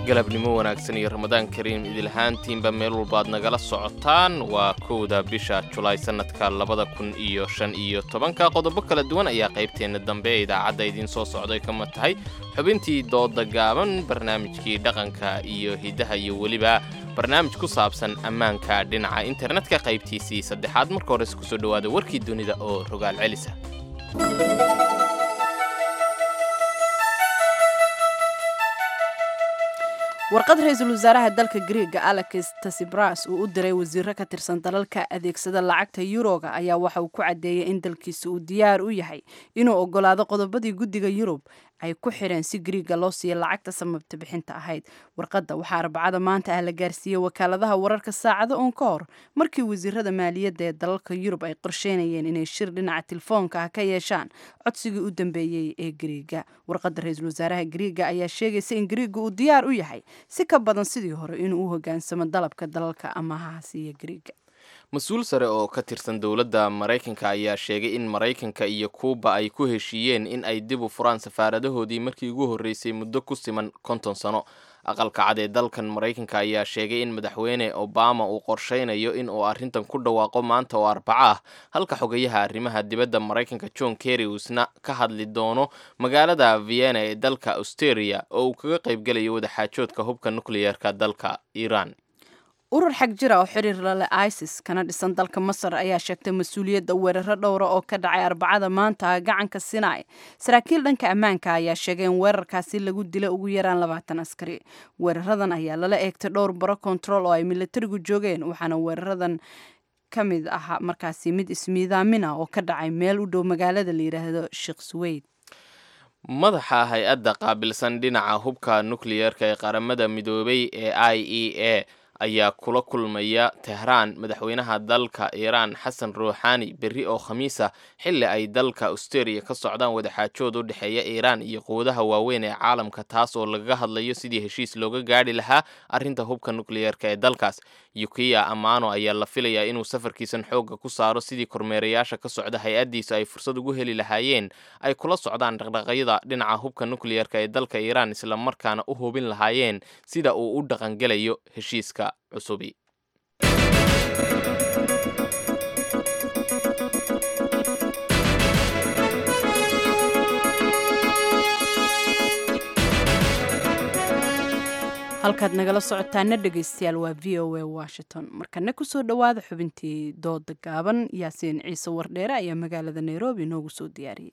B: galabnimo wanaagsan iyo ramadaan kariim idilahaantiinba meel walbaad nagala socotaan waa kowda bisha julaay sannadka labada kun iyo shan iyo tobanka qodobo kala duwan ayaa qaybteenna dambe ee idaacadda idiin soo socday kama tahay xubintii dooda gaaban barnaamijkii dhaqanka iyo hiddaha iyo weliba barnaamij ku saabsan ammaanka dhinaca internetka qaybtiisii saddexaad marka hores kusoo dhowaada warkii dunida oo rogaal celisa
A: warqad ra-iisul wasaaraha dalka griega alex tasibras uu u diray wasiiro ka tirsan dalalka adeegsada lacagta yuroga ayaa waxa uu ku caddeeyey in dalkiisa uu diyaar u yahay inuu ogolaado qodobadii guddiga yurub ay ku xireen si griiga loo siiya lacagta samabta bixinta ahayd warqadda waxaa arbacada maanta ah la gaarsiiyey wakaaladaha wararka saacado uun ka hor markii wasiirada maaliyadda ee dalalka yurub ay qorsheynayeen inay shir dhinaca telefoonka ah ka yeeshaan codsigii u dambeeyey ee griiga warqadda ra-iisul wasaaraha griiga ayaa sheegaysa in griiga uu diyaar u yahay si ka badan sidii hore inuu u hogaansamo dalabka dalalka amahaha siiya griiga
B: mas-uul sare oo ka tirsan dowladda maraykanka ayaa sheegay in maraykanka iyo kuuba ay ku heshiiyeen in ay dib u furaan safaaradahoodii markii ugu horreysay muddo ku siman konton sano aqalka cad ee dalkan maraykanka ayaa sheegay in madaxweyne obama uu qorshaynayo in uu arrintan ku dhawaaqo maanta oo arbaco ah halka xogayaha arrimaha dibadda maraykanka john kerry uusna ka hadli doono magaalada vienna ee dalka austeria oo uu kaga qaybgelayo wadaxaajoodka hubka nukliyeerka dalka iiraan
A: urur xag jira oo xiriir lale isis kana dhisan dalka masar ayaa sheegtay mas-uuliyadda weeraro dhowra oo ka dhacay arbacada maanta gacanka sinai saraakiil dhanka ammaanka ayaa sheegay in weerarkaasi lagu dila ugu yaraan labaatan askari weeraradan ayaa lala eegtay dhowr baro kontarool oo ay militarigu joogeen waxaana weeraradan ka mid ah markaasi mid ismiidaamina oo ka dhacay meel u dhow magaalada la yidhaahdo sheekh suweyd
B: madaxa hay-adda qaabilsan dhinaca hubka nukliyeerka ee qaramada midoobay ee i e a ayaa kula kulmaya tehraan madaxweynaha dalka iiraan xasan ruuxaani berri oo khamiisa xilli ay dalka austeria ka socdaan wadaxaajood u dhexeeya iiraan iyo quwadaha waaweyn ee caalamka taas oo lagaga hadlayo sidii heshiis looga gaadhi lahaa arrinta hubka nukliyeerka ee dalkaas yukiya amano ayaa la filayaa inuu safarkiisan xoogga ku saaro sidii kormeerayaasha ka socda hay-addiisa ay fursad ugu heli lahaayeen ay kula socdaan dhaqdhaqyada dhinaca hubka nukliyeerka ee dalka iiraan islamarkaana u hubin lahaayeen sida uu u dhaqangelayo heshiiska cusubi
A: halkaad nagala socotaana dhegaystayaal waa v o a washington markana kusoo dhowaada xubintii dooda gaaban yaasiin ciise wardheere ayaa magaalada nairobi noogu soo diyaariyey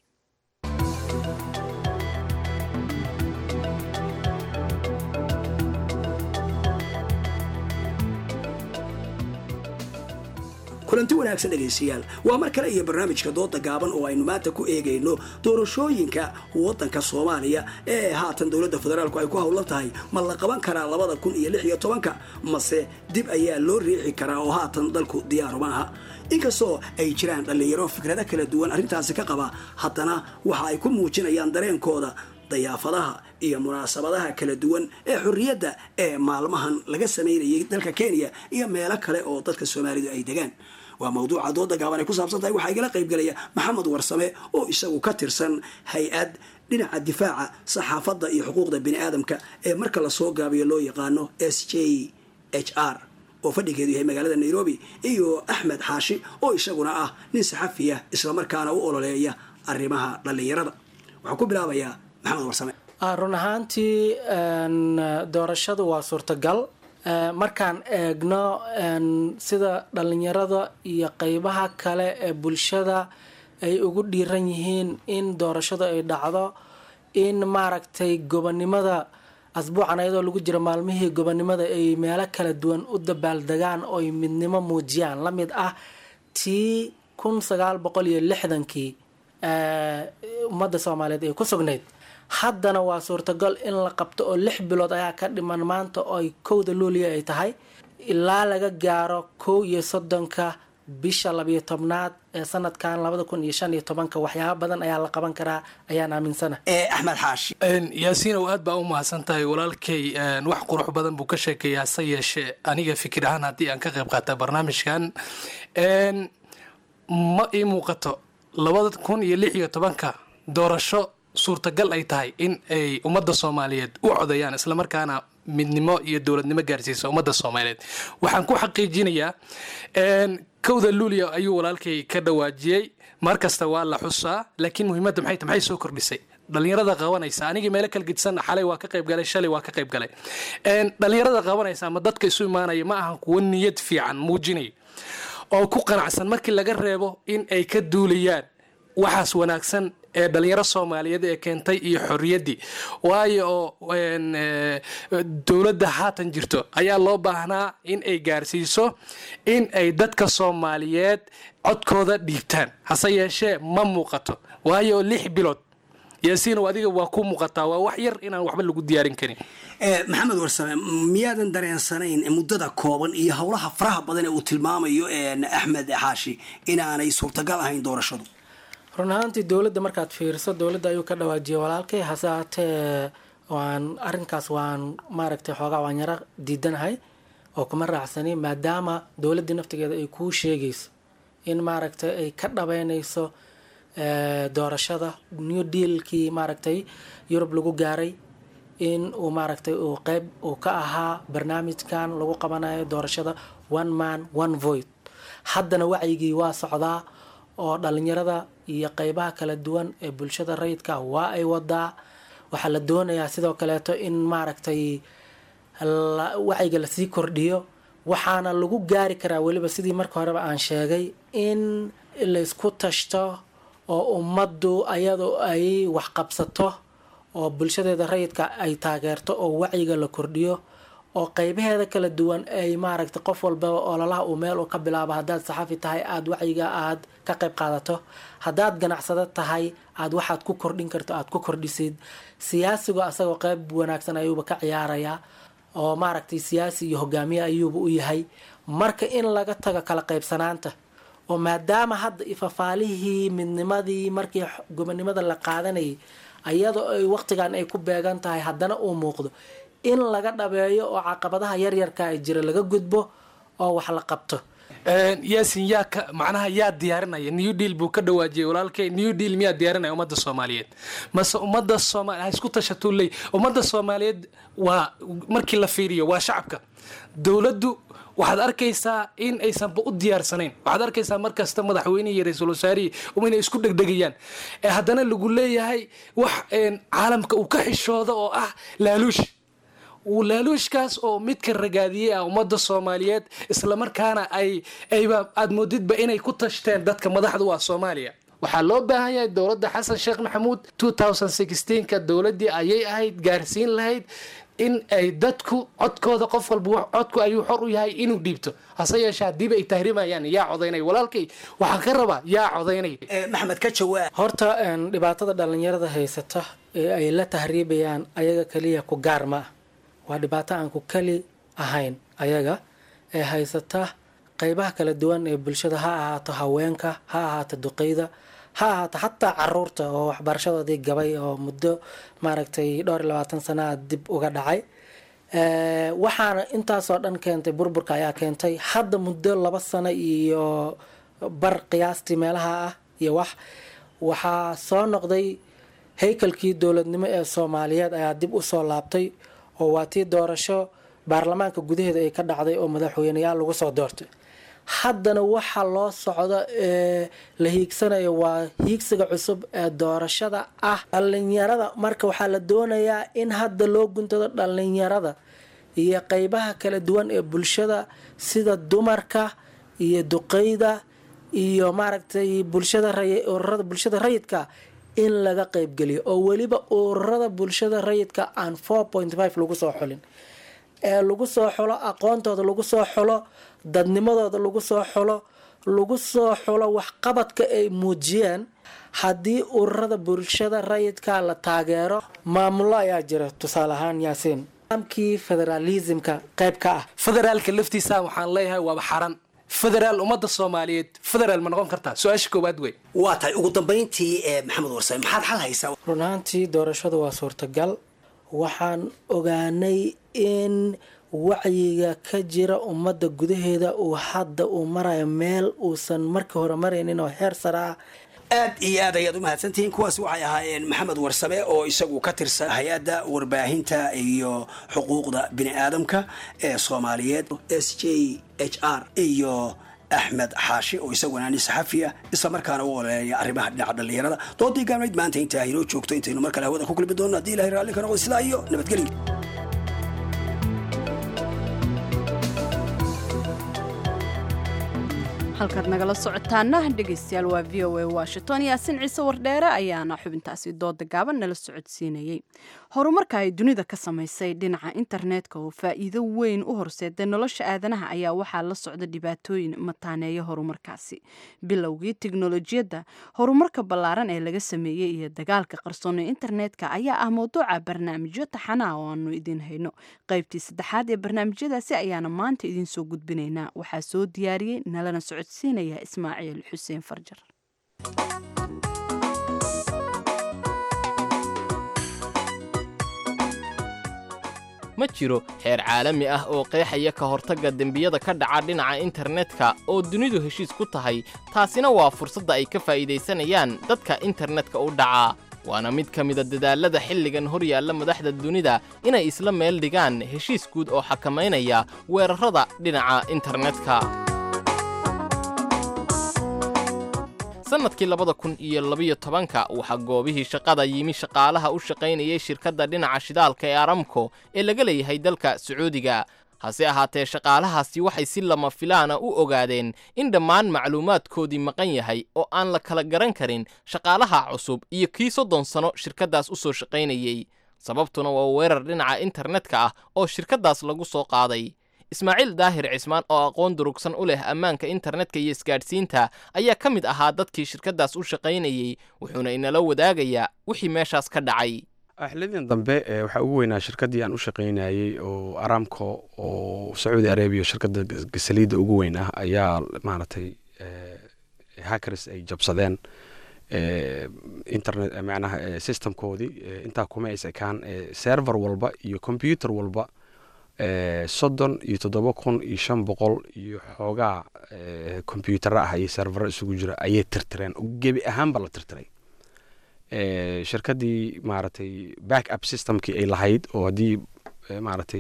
M: kulanti wanaagsan dhegaystayaal waa mar kale iyo barnaamijka dooda gaaban oo aynu maanta ku eegayno doorashooyinka waddanka soomaaliya ee haatan dowladda federaalku ay ku howlan tahay ma la qaban karaa labada kun iyo lix iyo tobanka mase dib ayaa loo riixi karaa oo haatan dalku diyaaru ma aha inkastoo ay jiraan dhallinyaro fikrado kala duwan arrintaasi ka qaba haddana waxa ay ku muujinayaan dareenkooda dayaafadaha iyo munaasabadaha kala duwan ee xorriyadda ee maalmahan laga samaynayay dalka kenya iyo meelo kale oo dadka soomaalidu ay degaan waa mawduuca dooda gaaban ay ku saabsan tahay waxaa igala qaybgelaya maxamed warsame oo isagu ka tirsan hay-ad dhinaca difaaca saxaafadda iyo xuquuqda bini aadamka ee marka lasoo gaabiyo loo yaqaano s j h r oo fadhigeedu yahay magaalada nairobi iyo axmed xaashi oo isaguna ah nin saxafiya islamarkaana u ololeeya arrimaha dhallinyarada waxaan ku bilaabayaa maxamed warsame
N: run ahaantii doorashadu waa suurtagal markaan eegno sida dhallinyarada iyo qeybaha kale ee bulshada ay ugu dhiiran yihiin in doorashadu ay dhacdo in maaragtay gobonimada asbuucan ayadoo lagu jiro maalmihii gobonimada ay meelo kala duwan u dabaaldegaan ooy midnimo muujiyaan la mid ah tii kun sagaal boqol iyo lixdankii ummadda soomaaliyeed ay ku sugnayd haddana waa suurtagal in la qabto oo lix bilood ayaa ka dhiman maanta oo ay kowda luuliya ay tahay ilaa laga gaaro kow iyo soddonka bisha labiyo tobnaad ee sanadkan labada kun iyo shan iyo tobanka waxyaaba badan ayaa la qaban karaa ayaan aaminsana
M: axmed xaashi
O: yaasiinow aad baa u mahadsan tahay walaalkay wax qurux badan buu ka sheekeeyaa hase yeeshee aniga fikir ahaan haddii aan ka qayb qaata barnaamijkan ma ii muuqato labada kun iyo lix iyo tobanka doorasho suurtagal ay tahay in ay ummadda soomaaliyeed u codayaan islamarkaana midnimo iyo dowladnimo gaarsiisa ummadda soomaaliyeed waxaan ku xaqiijinayaa kowda luulia ayuu walaalkay ka dhawaajiyey mar kasta waa la xusaa laakiin muhiimadda maxay tahay maxay soo kordhisay dhalinyarada qabanaysa anigii meelo kala gedisan xalay waa ka qayb galay shalay waa ka qayb galay dhalinyarada qabanaysa ama dadka isu imaanaya ma ahan kuwo niyad fiican muujinaya oo ku qanacsan markii laga reebo in ay ka duulayaan waxaas wanaagsan ee dhalinyaro soomaaliyeed ee keentay iyo xorriyaddii waayo oo dowladda haatan jirto ayaa loo baahnaa in ay gaarsiiso in ay dadka soomaaliyeed codkooda dhiibtaan hase yeeshee ma muuqato waayo lix bilood yaasiinow adiga waa ku muuqataa waa wax yar inaan waxba lagu diyaarin karin
M: maxamed warsame miyaadan dareensanayn muddada kooban iyo howlaha faraha badan ee uu tilmaamayo axmed xaashi inaanay suurtagal ahayn doorashadu
N: run ahaantii dowladda markaad fiiriso dowladda ayuu ka dhawaajiyay walaalkay hase haatee waan arinkaas waan maaragtay xoogaa waan yaro diidanahay oo kuma raacsani maadaama dowladdii naftigeeda ay kuu sheegayso in maaragtay ay ka dhabeynayso doorashada new dealkii maaragtay yurub lagu gaaray in uu maaragtay uu qeyb uu ka ahaa barnaamijkan lagu qabanayo doorashada one man one void haddana wacyigii waa socdaa oo dhalinyarada iyo qeybaha kala duwan ee bulshada rayidka waa ay wadaa waxaa la doonayaa sidoo kaleeto in maaragtay wacyiga lasii kordhiyo waxaana lagu gaari karaa weliba sidii marka horeba aan sheegay in laysku tashto oo ummaddu ayadoo ay waxqabsato oo bulshadeeda rayidka ay taageerto oo wacyiga la kordhiyo oo qeybaheeda kala duwan ay maaragtay qof walba ololaha uu meel uu ka bilaabo haddaad saxafi tahay aada wacyiga aad ka qayb qaadato haddaad ganacsado tahay aad waxaad ku kordhin karto aad ku kordhisid siyaasigu asagoo qeyb wanaagsan ayuuba ka ciyaarayaa oo maaragtay siyaasi iyo hogaamiye ayuuba u yahay marka in laga tago kala qaybsanaanta oo maadaama hadda ifafaalihii midnimadii markii gobonimada la qaadanayay ayadoo ay waqtigan ay ku beegan tahay haddana uu muuqdo in laga dhabeeyo oo caqabadaha yaryarka ay jira laga gudbo oo wax la qabto
O: yaasin yaa ka macnaha yaa diyaarinaya new deal buu ka dhawaajiyay walaalkay new deal miyaa diyaarinaya ummadda soomaaliyeed mase ummadda soomaali ha isku tashatuu leey ummadda soomaaliyeed waa markii la fiiriyo waa shacabka dowladdu waxaad arkaysaa in aysanba u diyaarsanayn waxaad arkaysaa markasta madaxweynihii iyo ra-iisul wasaarihii inay isku dhegdhegayaan ee haddana lagu leeyahay wax caalamka uu ka xishooda oo ah laaluush laaluushkaas oo midka ragaadiyey ah ummadda soomaaliyeed islamarkaana ay ayba aad moodidba inay ku tashteen dadka madaxda u ah soomaaliya waxaa loo baahan yahay dowladda xasan sheekh maxamuud ka dowladdii ayay ahayd gaarsiin lahayd in ay dadku codkooda qof walba codku ayuu xor u yahay inuu dhiibto hase yeeshee haddiiba ay tahrimayaan yaa codaynay walaalkay waxaan ka rabaa yaa codaynay
M: maxamed ka jawaab
N: horta dhibaatada dhalinyarada haysata ee ay la tahriibayaan ayaga kaliya ku gaar ma ah waa dhibaato aan ku kali ahayn ayaga ee haysata qeybaha kala duwan ee bulshada ha ahaato haweenka ha ahaato duqeyda ha ahaato xataa caruurta oo waxbarashadoodii gabay oo muddo maaragtay dhowr iyo labaatan sanaa dib uga dhacay waxaana intaasoo dhan keentay burburka ayaa keentay hadda muddo laba sano iyo bar qiyaastii meelaha ah iyo wax waxaa soo noqday haykalkii dowladnimo ee soomaaliyeed ayaa dib usoo laabtay oo waa tii doorasho baarlamaanka gudaheeda ay ka dhacday oo madaxweyneyaal lagu soo doortay haddana waxa loo socdo ee la hiigsanayo waa hiigsiga cusub ee doorashada ah dhalinyarada marka waxaa la doonayaa in hadda loo guntado dhalinyarada iyo qeybaha kala duwan ee bulshada sida dumarka iyo duqeyda iyo maaragtay bulshada ururada bulshada rayidka in laga qeybgeliyo oo weliba ururada bulshada rayidka aan lagu soo xulin ee lagu soo xulo aqoontooda lagu soo xulo dadnimadooda lagu soo xulo lagu soo xulo waxqabadka ay muujiyeen haddii ururada bulshada rayidka la taageero maamulo ayaa jira tusaale ahaan yaasiin nidaamkii federaalismka qayb ka ah
O: federaalka laftiisa waxaan leeyahay waaba xaran federaal ummadda soomaaliyeed federaal ma noqon kartaa su-aasha koowaad wey
M: waa tahay ugu dambayntii ee maxamed warsame maxaad xal haysaa
N: run ahaantii doorashadu waa suurtagal waxaan ogaanay in wacyiga ka jira ummadda gudaheeda uu hadda uu marayo meel uusan markii hore maraynin oo heer sare ah
M: aad iyo aad ayaad u mahadsantihiin kuwaasi waxay ahaayeen maxamed warsame oo isagu ka tirsan hay-adda warbaahinta iyo xuquuqda bini aadamka ee soomaaliyeed s j h r iyo axmed xaashi oo isaguna nin saxafiya isla markaana u oleeya arrimaha dhinaca dhallinyarada doodii gaabnayd maanta intaa inoo joogto intaynu mar kale hawada ku kulmi doonno haddii ilahay raalli ka noqdo sidaa iyo nabadgelyo
A: halkaad nagala socotaana dhegaystayaal waa v o a washington yaasin ciise wardheere ayaana xubintaasi dooda gaaban nala socodsiinayey horumarka ay dunida ka samaysay dhinaca internetka oo faa'iido weyn u horseeday nolosha aadanaha ayaa waxaa la socda dhibaatooyin mataaneeya horumarkaasi bilowgii tiknolojiyadda horumarka ballaaran ee laga sameeyey iyo dagaalka qarsoon ee internetka ayaa ah mawduuca barnaamijyo taxanaa oo aanu idiin hayno qaybtii saddexaad ee barnaamijyadaasi ayaana maanta idiin soo gudbinaynaa waxaa soo diyaariyey nalana socodsiinaya ismaaciil xuseen farjar
B: ma jiro xeer caalami ah oo qeexaya ka hortagga dembiyada ka dhaca dhinaca internetka oo dunidu heshiis ku tahay taasina waa fursadda ay ka faa'iidaysanayaan dadka internetka u dhaca waana mid ka mida dadaallada xilligan hor yaalla madaxda dunida inay isla meel dhigaan heshiis guud oo xakamaynaya weerarrada dhinaca internetka sannadkii labada kun iyo labiyo tobanka waxaa goobihii shaqada yimi shaqaalaha u shaqaynayay shirkadda dhinaca shidaalka ee aramco ee laga leeyahay dalka sacuudiga hase ahaatee shaqaalahaasi waxay si lama filaana u ogaadeen in dhammaan macluumaadkoodii maqan yahay oo aan la kala garan karin shaqaalaha cusub iyo kii soddon sano shirkaddaas u soo shaqaynayey sababtuna waa weerar dhinaca internetka ah oo shirkaddaas lagu soo qaaday ismaaciil daahir cismaan oo aqoon durugsan u leh ammaanka internetka iyo isgaadhsiinta ayaa ka mid ahaa dadkii shirkaddaas u shaqaynayey wuxuuna inala wadaagayaa wixii meeshaas ka dhacay
P: xilidan dambe waxaa ugu weynaa shirkaddii aan u shaqaynayey oo aramco oo sacuudi arabiya shirkadda gasaliidda ugu weyn ah ayaa maaragtay hackers ay jabsadeen internet macnaha systemkoodii intaa kuma is ekaan server walba iyo computer walba soddon iyo toddoba kun iyo shan boqol iyo xoogaa combyutara ah iyo servaro isugu jira ayay tirtireen gebi ahaanba la tirtiray shirkaddii maaragtay back up systemkii ay lahayd oo haddii maaragtay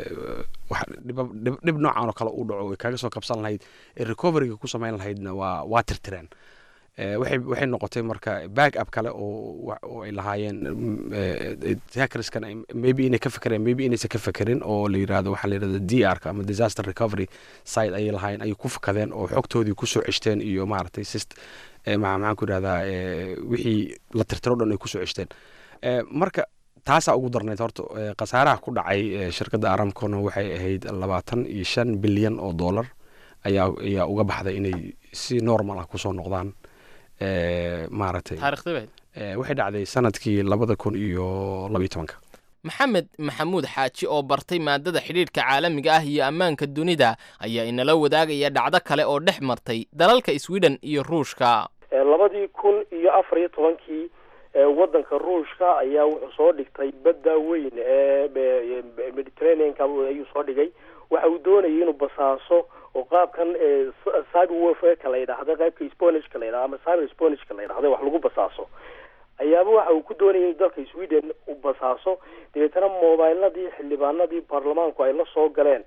P: dhib noocan oo kale u dhaco ay kaga soo kabsan lahayd ee recoveryga ku samayn lahaydna waa waa tirtireen waxay noqotay marka back up kale oo ay lahaayeen hackerskan maybe inay ka fekereen maybe inaysan ka fekerin oo la yirahdo waxaa la yirahda d r ka ama disaster recovery site ayay lahaayeen ayay ku fakadeen oo xogtoodii kusoo ceshteen iyo maaragtay sist maxaan ku yirahdaa wixii la tirtiro dhan ay kusoo ceshteen marka taasaa ugu darnayd horta khasaaraha ku dhacay shirkadda aramcona waxay ahayd labaatan iyo shan bilyan oo dollar ayaa ayaa uga baxday inay si normal ah kusoo noqdaan maaragtay waxay dhacday sanadkii labada kun iyo labiyo tobanka
B: maxamed maxamuud xaaji oo bartay maadada xidhiidhka caalamiga ah iyo ammaanka dunida ayaa inala wadaagaya dhacdo kale oo dhex martay dalalka sweden iyo ruushka
Q: labadii kun iyo afar iyo tobankii waddanka ruushka ayaa wuxuu soo dhigtay badda weyn ee mediterraneanka ayuu soo dhigay waxa uu doonayay inuu basaaso oo qaabkan cyber warfareka la yidhaahda qaybka sponishka la yidhahda ama cyber sponishka la yidhahda wax lagu basaaso ayaaba waxa uu ku doonayay in dalka sweden u basaaso dabeetana mobiladii xildhibaanadii baarlamaanku ay la soo galeen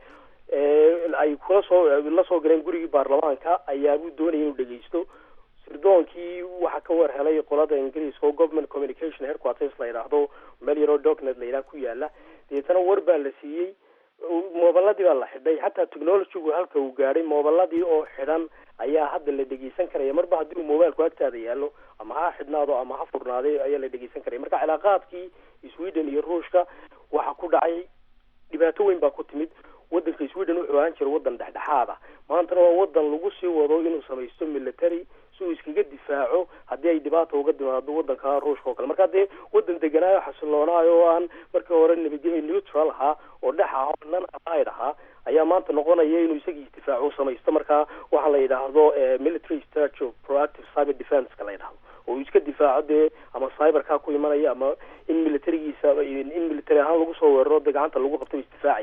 Q: ay kula soo la soo galeen gurigii baarlamaanka ayaabuu doonayay inuu dhegeysto sirdoonkii waxaa ka war helay qolada ingiriiska oo government communication headquarters la yidhaahdo meel yaroo docnet la yidhaha ku yaala dabeetana war baa la siiyey moobaladii baa la xidhay xataa technologygu halka uu gaadhay moobaladii oo xidhan ayaa hadda la dhegeysan karaya marba haddii uu mobilku agtaada yaallo ama ha xidhnaado ama ha furnaaday ayaa la dhegeysan karaya marka cilaaqaadkii sweden iyo ruushka waxa ku dhacay dhibaato weyn baa ku timid wadanka sweden wuxuu ahaan jiray wadan dhexdhexaad ah maantana waa wadan lagu sii wado inuu samaysto military si uu iskaga difaaco haddii ay dhibaata uga timaado wadanka ruushka oo kale marka dee wadan deganaayo xasilloonaayo oo aan markii hore nabadgelyo neutral ahaa oo dhex ah oo nan allied ahaa ayaa maanta noqonaya inuu isagii isdifaaco u samaysto marka waxaa la yidhaahdo military strategy of proactive cyber defense-ka la yidhahdo oo uu iska difaaco dee ama cyberkaa ku imanaya ama in militarigiisa in military ahaan lagu soo weeraro dee gacanta lagu qabto isdifaacaya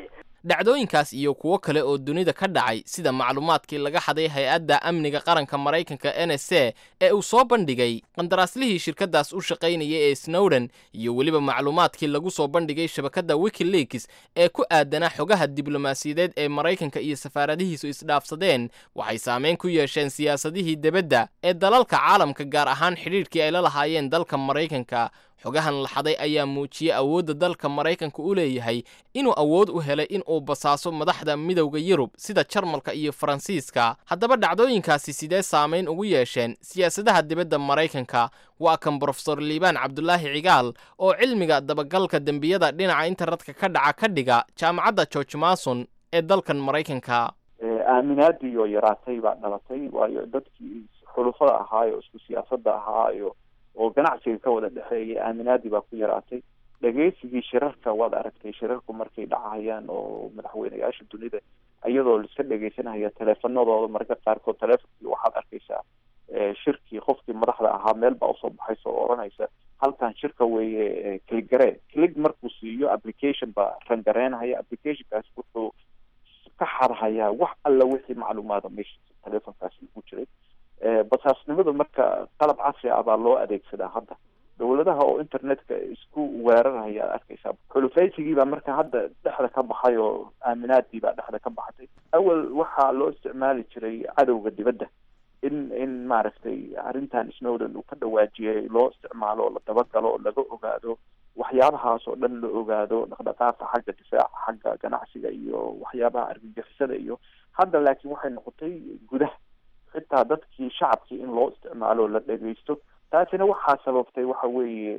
B: dhacdooyinkaas iyo kuwo kale oo dunida ka dhacay sida macluumaadkii laga xaday hay-adda amniga qaranka maraykanka n s a ee uu soo bandhigay qandaraaslihii shirkaddaas u shaqaynaya ee snowden iyo weliba macluumaadkii lagu soo bandhigay shabakadda wikileaks ee ku aadanaa xogaha diblomaasiyadeed ee maraykanka iyo safaaradihiisu isdhaafsadeen waxay saameyn ku yeesheen siyaasadihii debadda ee dalalka caalamka gaar ahaan xidhiidhkii ay la lahaayeen dalka maraykanka xogahan la xaday ayaa muujiyey awoodda dalka maraykanka u leeyahay inuu awood u helay in uu basaaso madaxda midowda yurub sida jarmalka iyo faransiiska haddaba dhacdooyinkaasi sidee saamayn ugu yeesheen siyaasadaha dibadda maraykanka waa kan brofesor liibaan cabdulaahi cigaal oo cilmiga dabagalka dembiyada dhinaca internetka ka dhaca ka dhiga jaamacadda george mason ee dalkan maraykanka
R: aaminaadii oo yaraatay baa dhalatay waayo dadkii xulufada ahaayo isku siyaasadda ahaayo oo ganacsiga ka wada dhexeeyay aaminaadii baa ku yaraatay dhegeysigii shirarka waad aragtay shirarku markay dhacayaan oo madaxweyneyaasha dunida iyadoo laiska dhegeysanaya teleefanadooda mararka qaarkood teleefonkii waxaad arkaysaa shirkii qofkii madaxda ahaa meel baa usoo baxaysa oo odhanaysa halkan shirka weeye cligare clig markuu siiyo application baa rangareynaya applicationkaas wuxuu ka xadhayaa wax alla wixii macluumaada meesha teleefonkaasi ugu jiray basaasnimada marka qalab casri ah baa loo adeegsadaa hadda dowladaha oo internetka isku weeraraya ad arkaysaa xulufaysigii baa marka hadda dhexda ka baxay oo aaminaadii baa dhexda ka baxday awal waxaa loo isticmaali jiray cadowga dibadda in in maaragtay arrintan snowden uu ka dhawaajiyay loo isticmaalo oo la dabagalo oo laga ogaado waxyaabahaas oo dhan la ogaado dhaqdhaqaaqa xagga difaaca xagga ganacsiga iyo waxyaabaha argagixisada iyo hadda laakiin waxay noqotay gudaha xitaa dadkii shacabkii in loo isticmaalo la dhegeysto taasina waxaa sababtay waxa weeye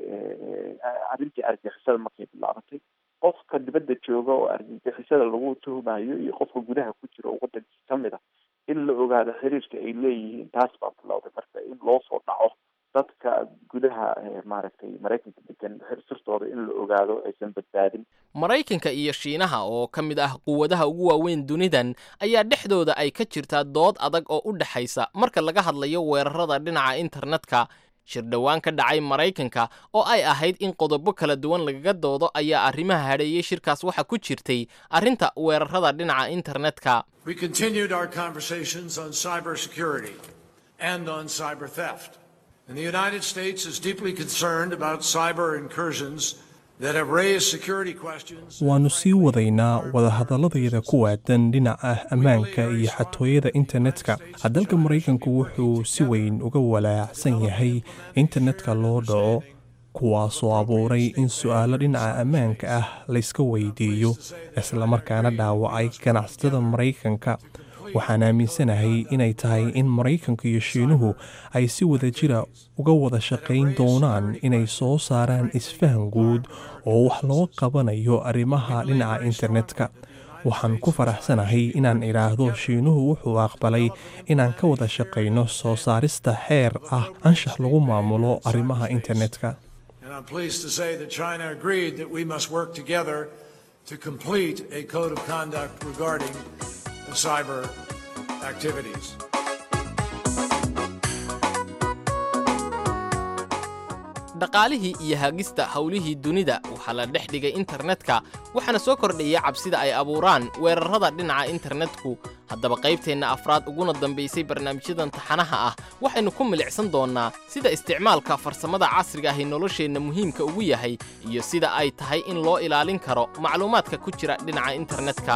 R: arrintii argagixisada markay bilaabatay qofka dibadda jooga oo argagixisada lagu tuhumayo iyo qofka gudaha ku jira oo wadankii kamid a in la ogaado xiriirka ay leeyihiin taas baa bilowday marka in loo soo dhaco dadka gudaha maaragtay maraykanka degan sirtooda in la ogaado aysan badbaadin
B: maraykanka iyo shiinaha oo ka mid ah quwadaha ugu waaweyn dunidan ayaa dhexdooda ay ka jirtaa dood adag oo u dhexaysa marka laga hadlayo weerarada dhinaca internetka shir dhowaan ka dhacay maraykanka oo ay ahayd in qodobo kala duwan lagaga doodo ayaa arrimaha hadheeyey shirkaas waxaa ku jirtay arrinta weerarada dhinaca internetka
S: We continued our conversations on cybersecurity and on cyber theft. And the United States is deeply concerned about cyber incursions that have raised security questions.
T: waannu sii wadaynaa wadahadaladayada ku waadan dhinaca ammaanka iyo xatooyada internetka dalka maraykanku wuxuu si weyn uga walaacsan yahay internetka loo dhaco kuwaasoo abuuray in su'aalo dhinaca ammaanka ah layska weydiiyo islamarkaana dhaawacay ganacsatada maraykanka waxaan aaminsanahay inay tahay in maraykanka iyo shiinuhu ay si wada jira uga wada shaqayn doonaan inay soo saaraan isfahan guud oo wax loo qabanayo arrimaha dhinaca internetka waxaan ku faraxsanahay inaan idhaahdo shiinuhu wuxuu aqbalay inaan ka wada shaqayno soo saarista xeer ah anshax lagu maamulo arrimaha internetka
S: And I'm pleased to say that China agreed that we must work together to complete a code of conduct regarding the cyber activities.
B: dhaqaalihii iyo hagista howlihii dunida waxaa la dhex dhigay internetka waxaana soo kordhaya cabsida ay abuuraan weerarrada dhinaca internetku haddaba qaybteenna afraad uguna dambaysay barnaamijyadan taxanaha ah waxaynu ku milicsan doonnaa sida isticmaalka farsamada casriga ahi nolosheenna muhiimka ugu yahay iyo sida ay tahay in loo ilaalin karo macluumaadka ku jira dhinaca internetka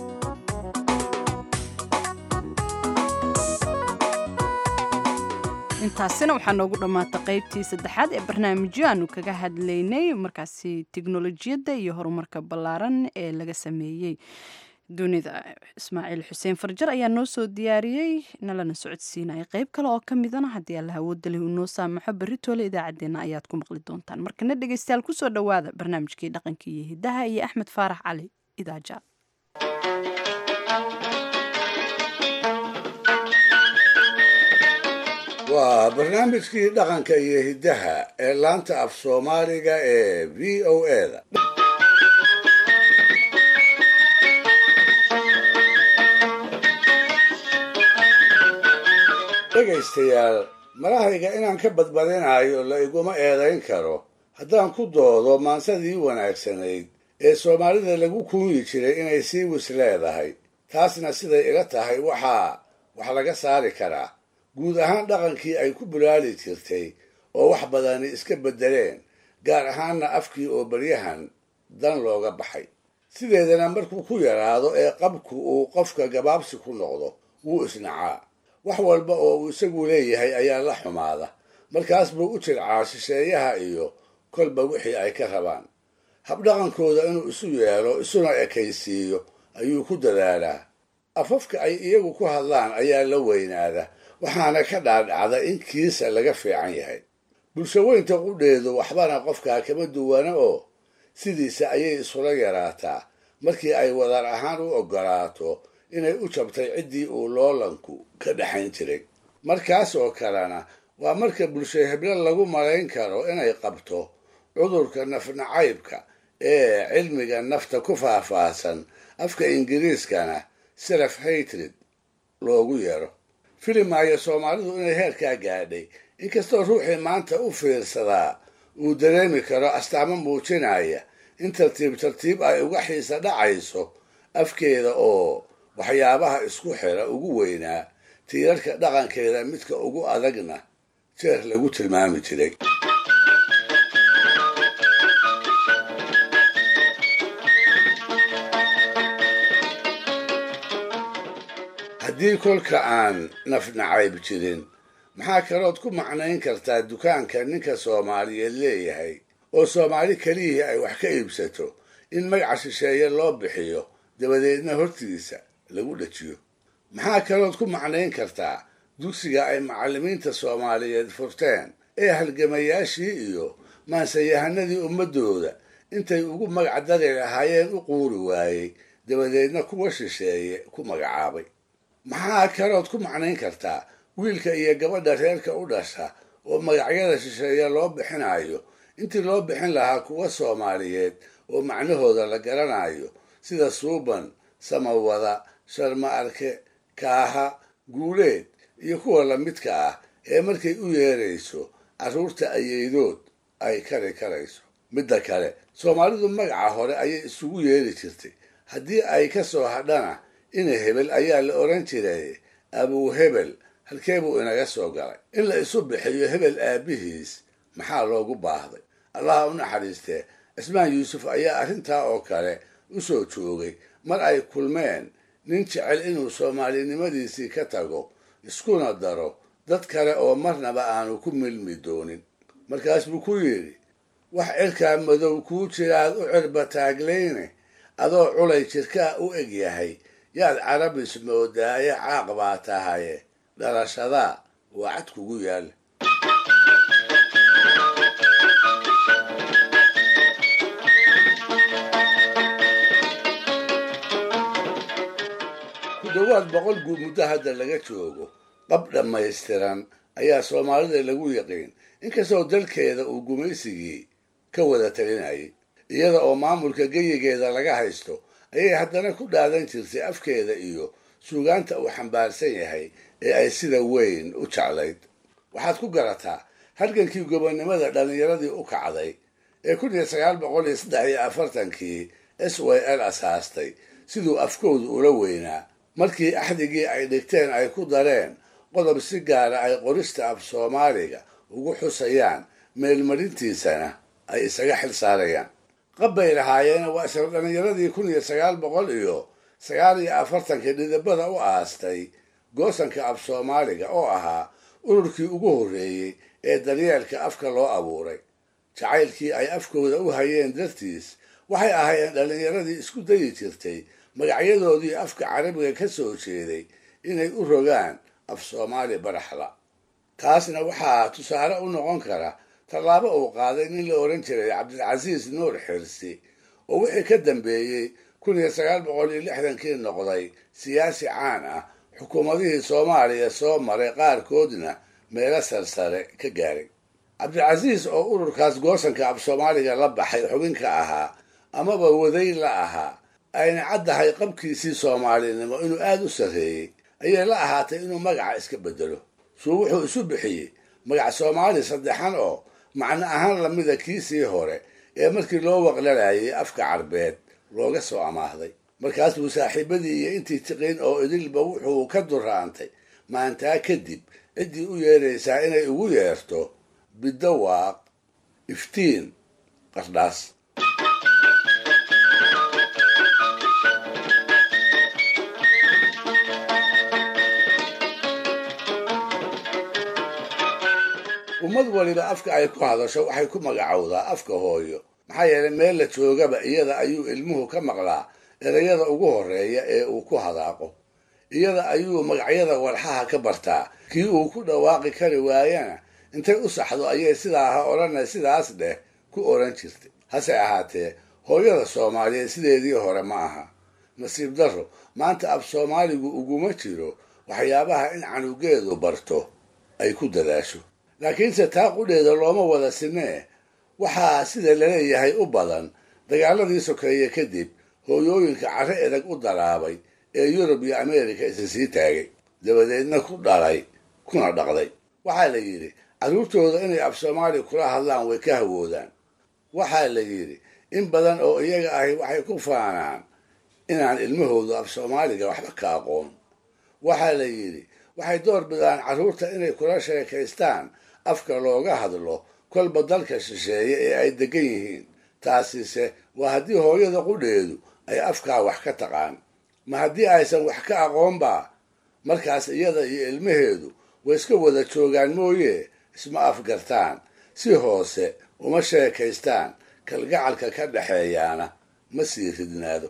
A: intaasina waxaa noogu dhammaatay qaybtii saddexaad ee barnaamijyo aanu kaga hadlaynay markaasi tiknolojiyadda iyo horumarka ballaaran ee laga sameeyey dunida ismaaciil xuseen farjar ayaa noo soo diyaariyey nalana socodsiinaya qayb kale oo ka midana haddii alla awoodda leh uu noo saamaxo beritoole idaacaddeenna ayaad ku maqli doontaan markana dhegaystayaal kusoo dhowaada barnaamijkii dhaqanka iyo hiddaha iyo axmed faarax cali idaaja
E: waa barnaamijkii dhaqanka iyo hiddaha ee laanta af soomaaliga ee v o eda dhegaystayaal malahayga inaan ka badbadinayo la iguma eedayn karo haddaan ku doodo maansadii wanaagsanayd ee soomaalida lagu kuunyi jiray inay sii wis leedahay taasna siday ila tahay waxaa wax laga saari karaa guud ahaan dhaqankii ay ku bulaali jirtay oo wax badani iska beddeleen gaar ahaanna afkii oo baryahan dan looga baxay sideedana markuu ku yaraado ee qabku uu qofka gabaabsi ku noqdo wuu isnacaa wax walba oo uu isagu leeyahay ayaa la xumaada markaas buu u jircaa shisheeyaha iyo kolba wixii ay ka rabaan habdhaqankooda inuu isu yeelo isuna ekaysiiyo ayuu ku dadaalaa afafka ay iyagu ku hadlaan ayaa la weynaada waxaana ka dhaadhacda in kiisa laga fiican yahay bulshaweynta qudheedu waxbana qofkaa kama duwana oo sidiisa ayay isula yaraataa markii ay wadar ahaan u oggolaato inay u jabtay ciddii uu loolanku ka dhexayn jiray markaas oo kalena waa marka bulsho heblo lagu malayn karo inay qabto cudurka nafnacaybka ee cilmiga nafta ku faahfaahsan afka ingiriiskana self hatred loogu yeero filimaayo soomaalidu inay heerkaa gaadhay inkastoo ruuxii maanta u fiirsadaa uu dareemi karo astaamo muujinaya in tartiib tartiib ay uga xiisa dhacayso afkeeda oo waxyaabaha isku xira ugu weynaa tiirarka dhaqankeeda midka ugu adagna jeer lagu tilmaami jiray haddii kolka aan nafnacayb jirin maxaa kalood ku macnayn kartaa dukaanka ninka soomaaliyeed leeyahay oo soomaali keliyihii ay wax ka iibsato in magaca shisheeye loo bixiyo dabadeedna hortiisa lagu dhajiyo maxaa kalood ku macnayn kartaa dugsiga ay macallimiinta soomaaliyeed furteen ee halgamayaashii iyo maansayahanadii ummaddooda intay ugu magac dari lahaayeen u quuri waayey dabadeedna kuwa shisheeye ku magacaabay maxaa kalood ku macnayn kartaa wiilka iyo gabadha reerka u dhasha oo magacyada shisheeye loo bixinayo intii loo bixin lahaa kuwa soomaaliyeed oo macnahooda la garanayo sida suuban samawada sharma arke kaaha guuleed iyo kuwa lamidka ah ee markay u yeerayso carruurta ayeydood ay kari karayso midda kale soomaalidu magaca hore ayay isugu yeeri jirtay haddii ay ka soo hadhana ina hebel ayaa la odhan jiray abuu hebel halkee buu inaga soo galay in la isu bixiyo hebel aabbihiis maxaa loogu baahday allaha u naxariistee cismaan yuusuf ayaa arrintaa oo kale u soo joogay mar ay kulmeen nin jecel inuu soomaalinimadiisii ka tago iskuna daro dad kale oo marnaba aanu ku milmi doonin markaas buu ku yidhi wax cirkaa madow kuu jiraad u cirba taagleyne adoo culay jirkaa u eg yahay yaad carabis moodaaye caaq baa tahaye dhalashadaa waa cad kugu yaalla ku dhowaad boqol guud muddo hadda laga joogo qab dhammaystiran ayaa soomaalida lagu yaqiin inkastoo dalkeeda uu gumaysigii ka wada talinayay iyada oo maamulka geyigeeda laga haysto ayay haddana ku dhaadan jirtay afkeeda iyo suugaanta uu xambaarsan yahay ee ay sida weyn u jeclayd waxaad ku garataa halgankii gobonnimada dhallinyaradii u kacday ee kun iyo sagaal boqol iyo saddex iyo afartankii s y l asaastay siduu afkoodu ula weynaa markii axdigii ay dhigteen ay ku dareen qodob si gaara ay qorista af soomaaliga ugu xusayaan meelmarintiisana ay isaga xil saarayaan qabbay lahaayeen waa isla dhallinyaradii kun iyo sagaal boqol iyo sagaal iyo afartankii dhidibada u aastay goosanka af soomaaliga oo ahaa ururkii ugu horreeyey ee daryeelka afka loo abuuray jacaylkii ay afkooda u hayeen dartiis waxay ahaayeen dhallinyaradii isku dayi jirtay magacyadoodii afka carabiga ka soo jeeday inay u rogaan af soomaali baraxla taasna waxaa tusaale u noqon kara tallaabo uu qaaday nin la odhan jiray cabdilcasiis nuur xirsi oo wixii ka dambeeyey kun iyo sagaal boqol iyo lixdankii noqday siyaasi caan ah xukuumadihii soomaaliya soo maray qaarkoodna meelo sarsare ka gaaray cabdilcasiis oo ururkaas goosanka af soomaaliga la baxay xubinka ahaa amaba waday la ahaa ayna caddahay qabkiisii soomaalinimo inuu aada u sarreeyey ayay la ahaatay inuu magaca iska bedelo suu wuxuu isu bixiyey magac soomaali saddexan oo macno ahaan lamida kiisii hore ee markii loo waqlanayay afka carbeed looga soo amaahday markaasuu saaxiibadii iyo intii tiqin oo idilba wuxuu ka duraantay maantaa kadib ciddii u yeeraysaa inay ugu yeerto bidawaaq iftiin qardhaas ummad waliba afka ay ku hadasho waxay ku magacowdaa afka hooyo maxaa yeelay meel la joogaba iyada ayuu ilmuhu ka maqlaa erayada ugu horeeya ee uu ku hadaaqo iyada ayuu magacyada walxaha ka bartaa kii uu ku dhawaaqi kari waayana intay u saxdo ayay sidaa ha odhana sidaas dheh ku odhan jirtay hase ahaatee hooyada soomaaliyeed sideedii hore ma aha nasiib darro maanta af soomaaligu uguma jiro waxyaabaha in canugeedu barto ay ku dadaasho laakiinse taa qudheeda looma wada sinee waxaa sida laleeyahay u badan dagaaladii sokeeye kadib hooyooyinka carro edag u daraabay ee yurub iyo ameerika isa sii taagay dabadeedna ku dhalay kuna dhaqday waxaa la yidhi carruurtooda inay af soomaali kula hadlaan way ka hawoodaan waxaa la yidhi in badan oo iyaga ahi waxay ku faanaan inaan ilmahoodu af soomaaliga waxba ka aqoon waxaa la yidhi waxay door bidaan carruurta inay kula sheekaystaan afka looga hadlo kolba dalka shisheeye ee ay degan yihiin taasise waa haddii hooyada qudheedu ay afkaa wax ka taqaan ma haddii aysan wax ka aqoonba markaas iyada iyo ilmaheedu way iska wada joogaan mooye isma afgartaan si hoose uma sheekaystaan kalgacalka ka dhexeeyaana ma sii ridnaado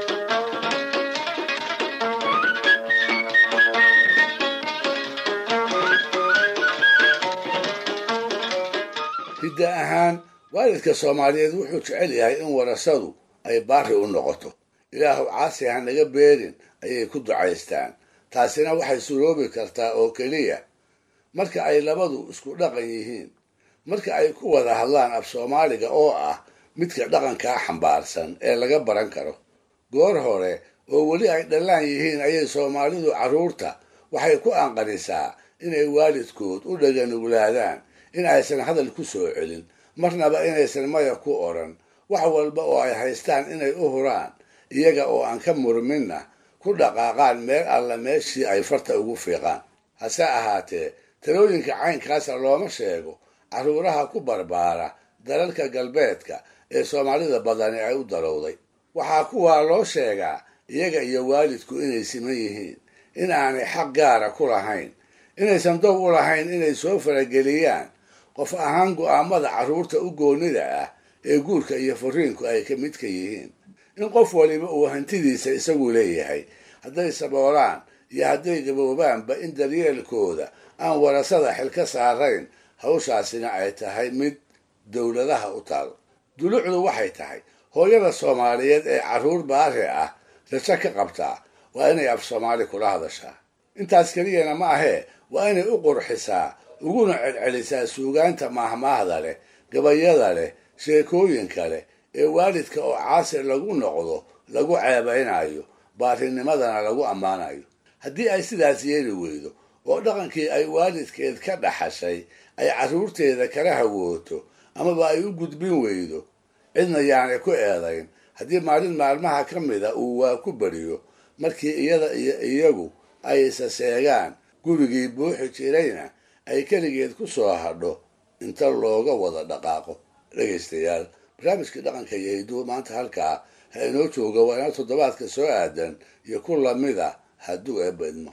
E: hidda ahaan waalidka soomaaliyeed wuxuu jecel yahay in warasadu ay baari u noqoto ilaahu caasi ha naga beerin ayay ku ducaystaan taasina waxay suroobi kartaa oo keliya marka ay labadu isku dhaqan yihiin marka ay ku wada hadlaan af soomaaliga oo ah midka dhaqankaa xambaarsan ee laga baran karo goor hore oo weli ay dhallaan yihiin ayay soomaalidu carruurta waxay ku anqanisaa inay waalidkood u dhaganuglaadaan in aysan hadal ku soo celin marnaba inaysan maya ku odhan wax walba oo ay haystaan inay u huraan iyaga oo aan ka murminna ku dhaqaaqaan meel alla meeshii ay farta ugu fiiqaan hase ahaatee talooyinka caynkaasa looma sheego carruuraha ku barbaara dalalka galbeedka ee soomaalida badani ay u darowday waxaa kuwaa loo sheegaa iyaga iyo waalidku inay siman yihiin in aanay xaq gaara ku lahayn inaysan dow u lahayn inay soo farageliyaan qof ahaan go'aamada carruurta u goonnida ah ee guurka iyo furiinku ay ka midka yihiin in qof waliba uu hantidiisa isagu leeyahay hadday saboolaan iyo hadday gaboobaanba in daryeelkooda aan warasada xil ka saarayn hawshaasina ay tahay mid dowladaha u taal dulucdu waxay tahay hooyada soomaaliyeed ee carruur baari ah rajo ka qabtaa waa inay af soomaali kula hadashaa intaas keliyana ma ahee waa inay u qurxisaa uguna celcelisaa suugaanta maahmaahda leh gabayada leh sheekooyinka leh ee waalidka oo caasir lagu noqdo lagu ceebaynayo baarinimadana lagu ammaanayo haddii ay sidaas yeeli weydo oo dhaqankii ay waalidkeed ka dhaxashay ay carruurteeda kala hawooto amaba ay u gudbin weydo cidna yaanay ku eedayn haddii maalin maalmaha ka mida uu waa ku beriyo markii iyada iyo iyagu ay isa seegaan gurigii buuxi jirayna ay keligeed ku soo hadho inta looga wada dhaqaaqo dhegaystayaal barnaamijkii dhaqanka iyo hidduu maanta halkaa ha inoo jooga waa inoo toddobaadka soo aadan iyo ku lamida hadduu eebedmo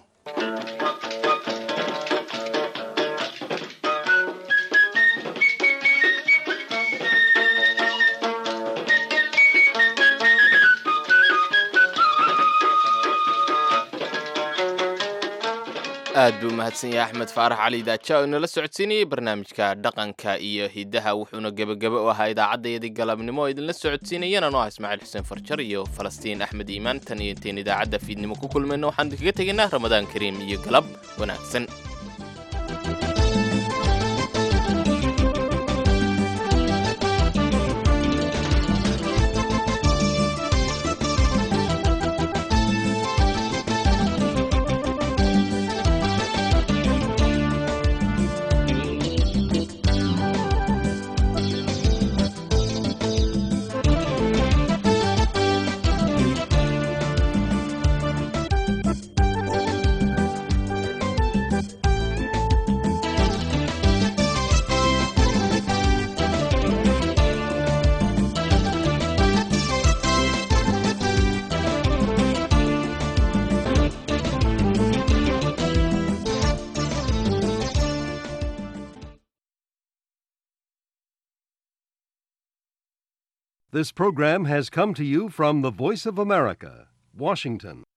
B: aad buu mahadsan yahay axmed faarax cali daaja oo inala socodsiinayay barnaamijka dhaqanka iyo hiddaha wuxuuna gebagebe u ahaa idaacaddayadii galabnimo oo idinla socodsiinayana noo ah ismaaciil xuseen farjar iyo falastiin axmed iimaan tan iyo intayn idaacadda fiidnimo ku kulmayno waxaan idinkaga tegaynaa ramadaan kariim iyo galab wanaagsan
U: This program has come to you from the Voice of America, Washington.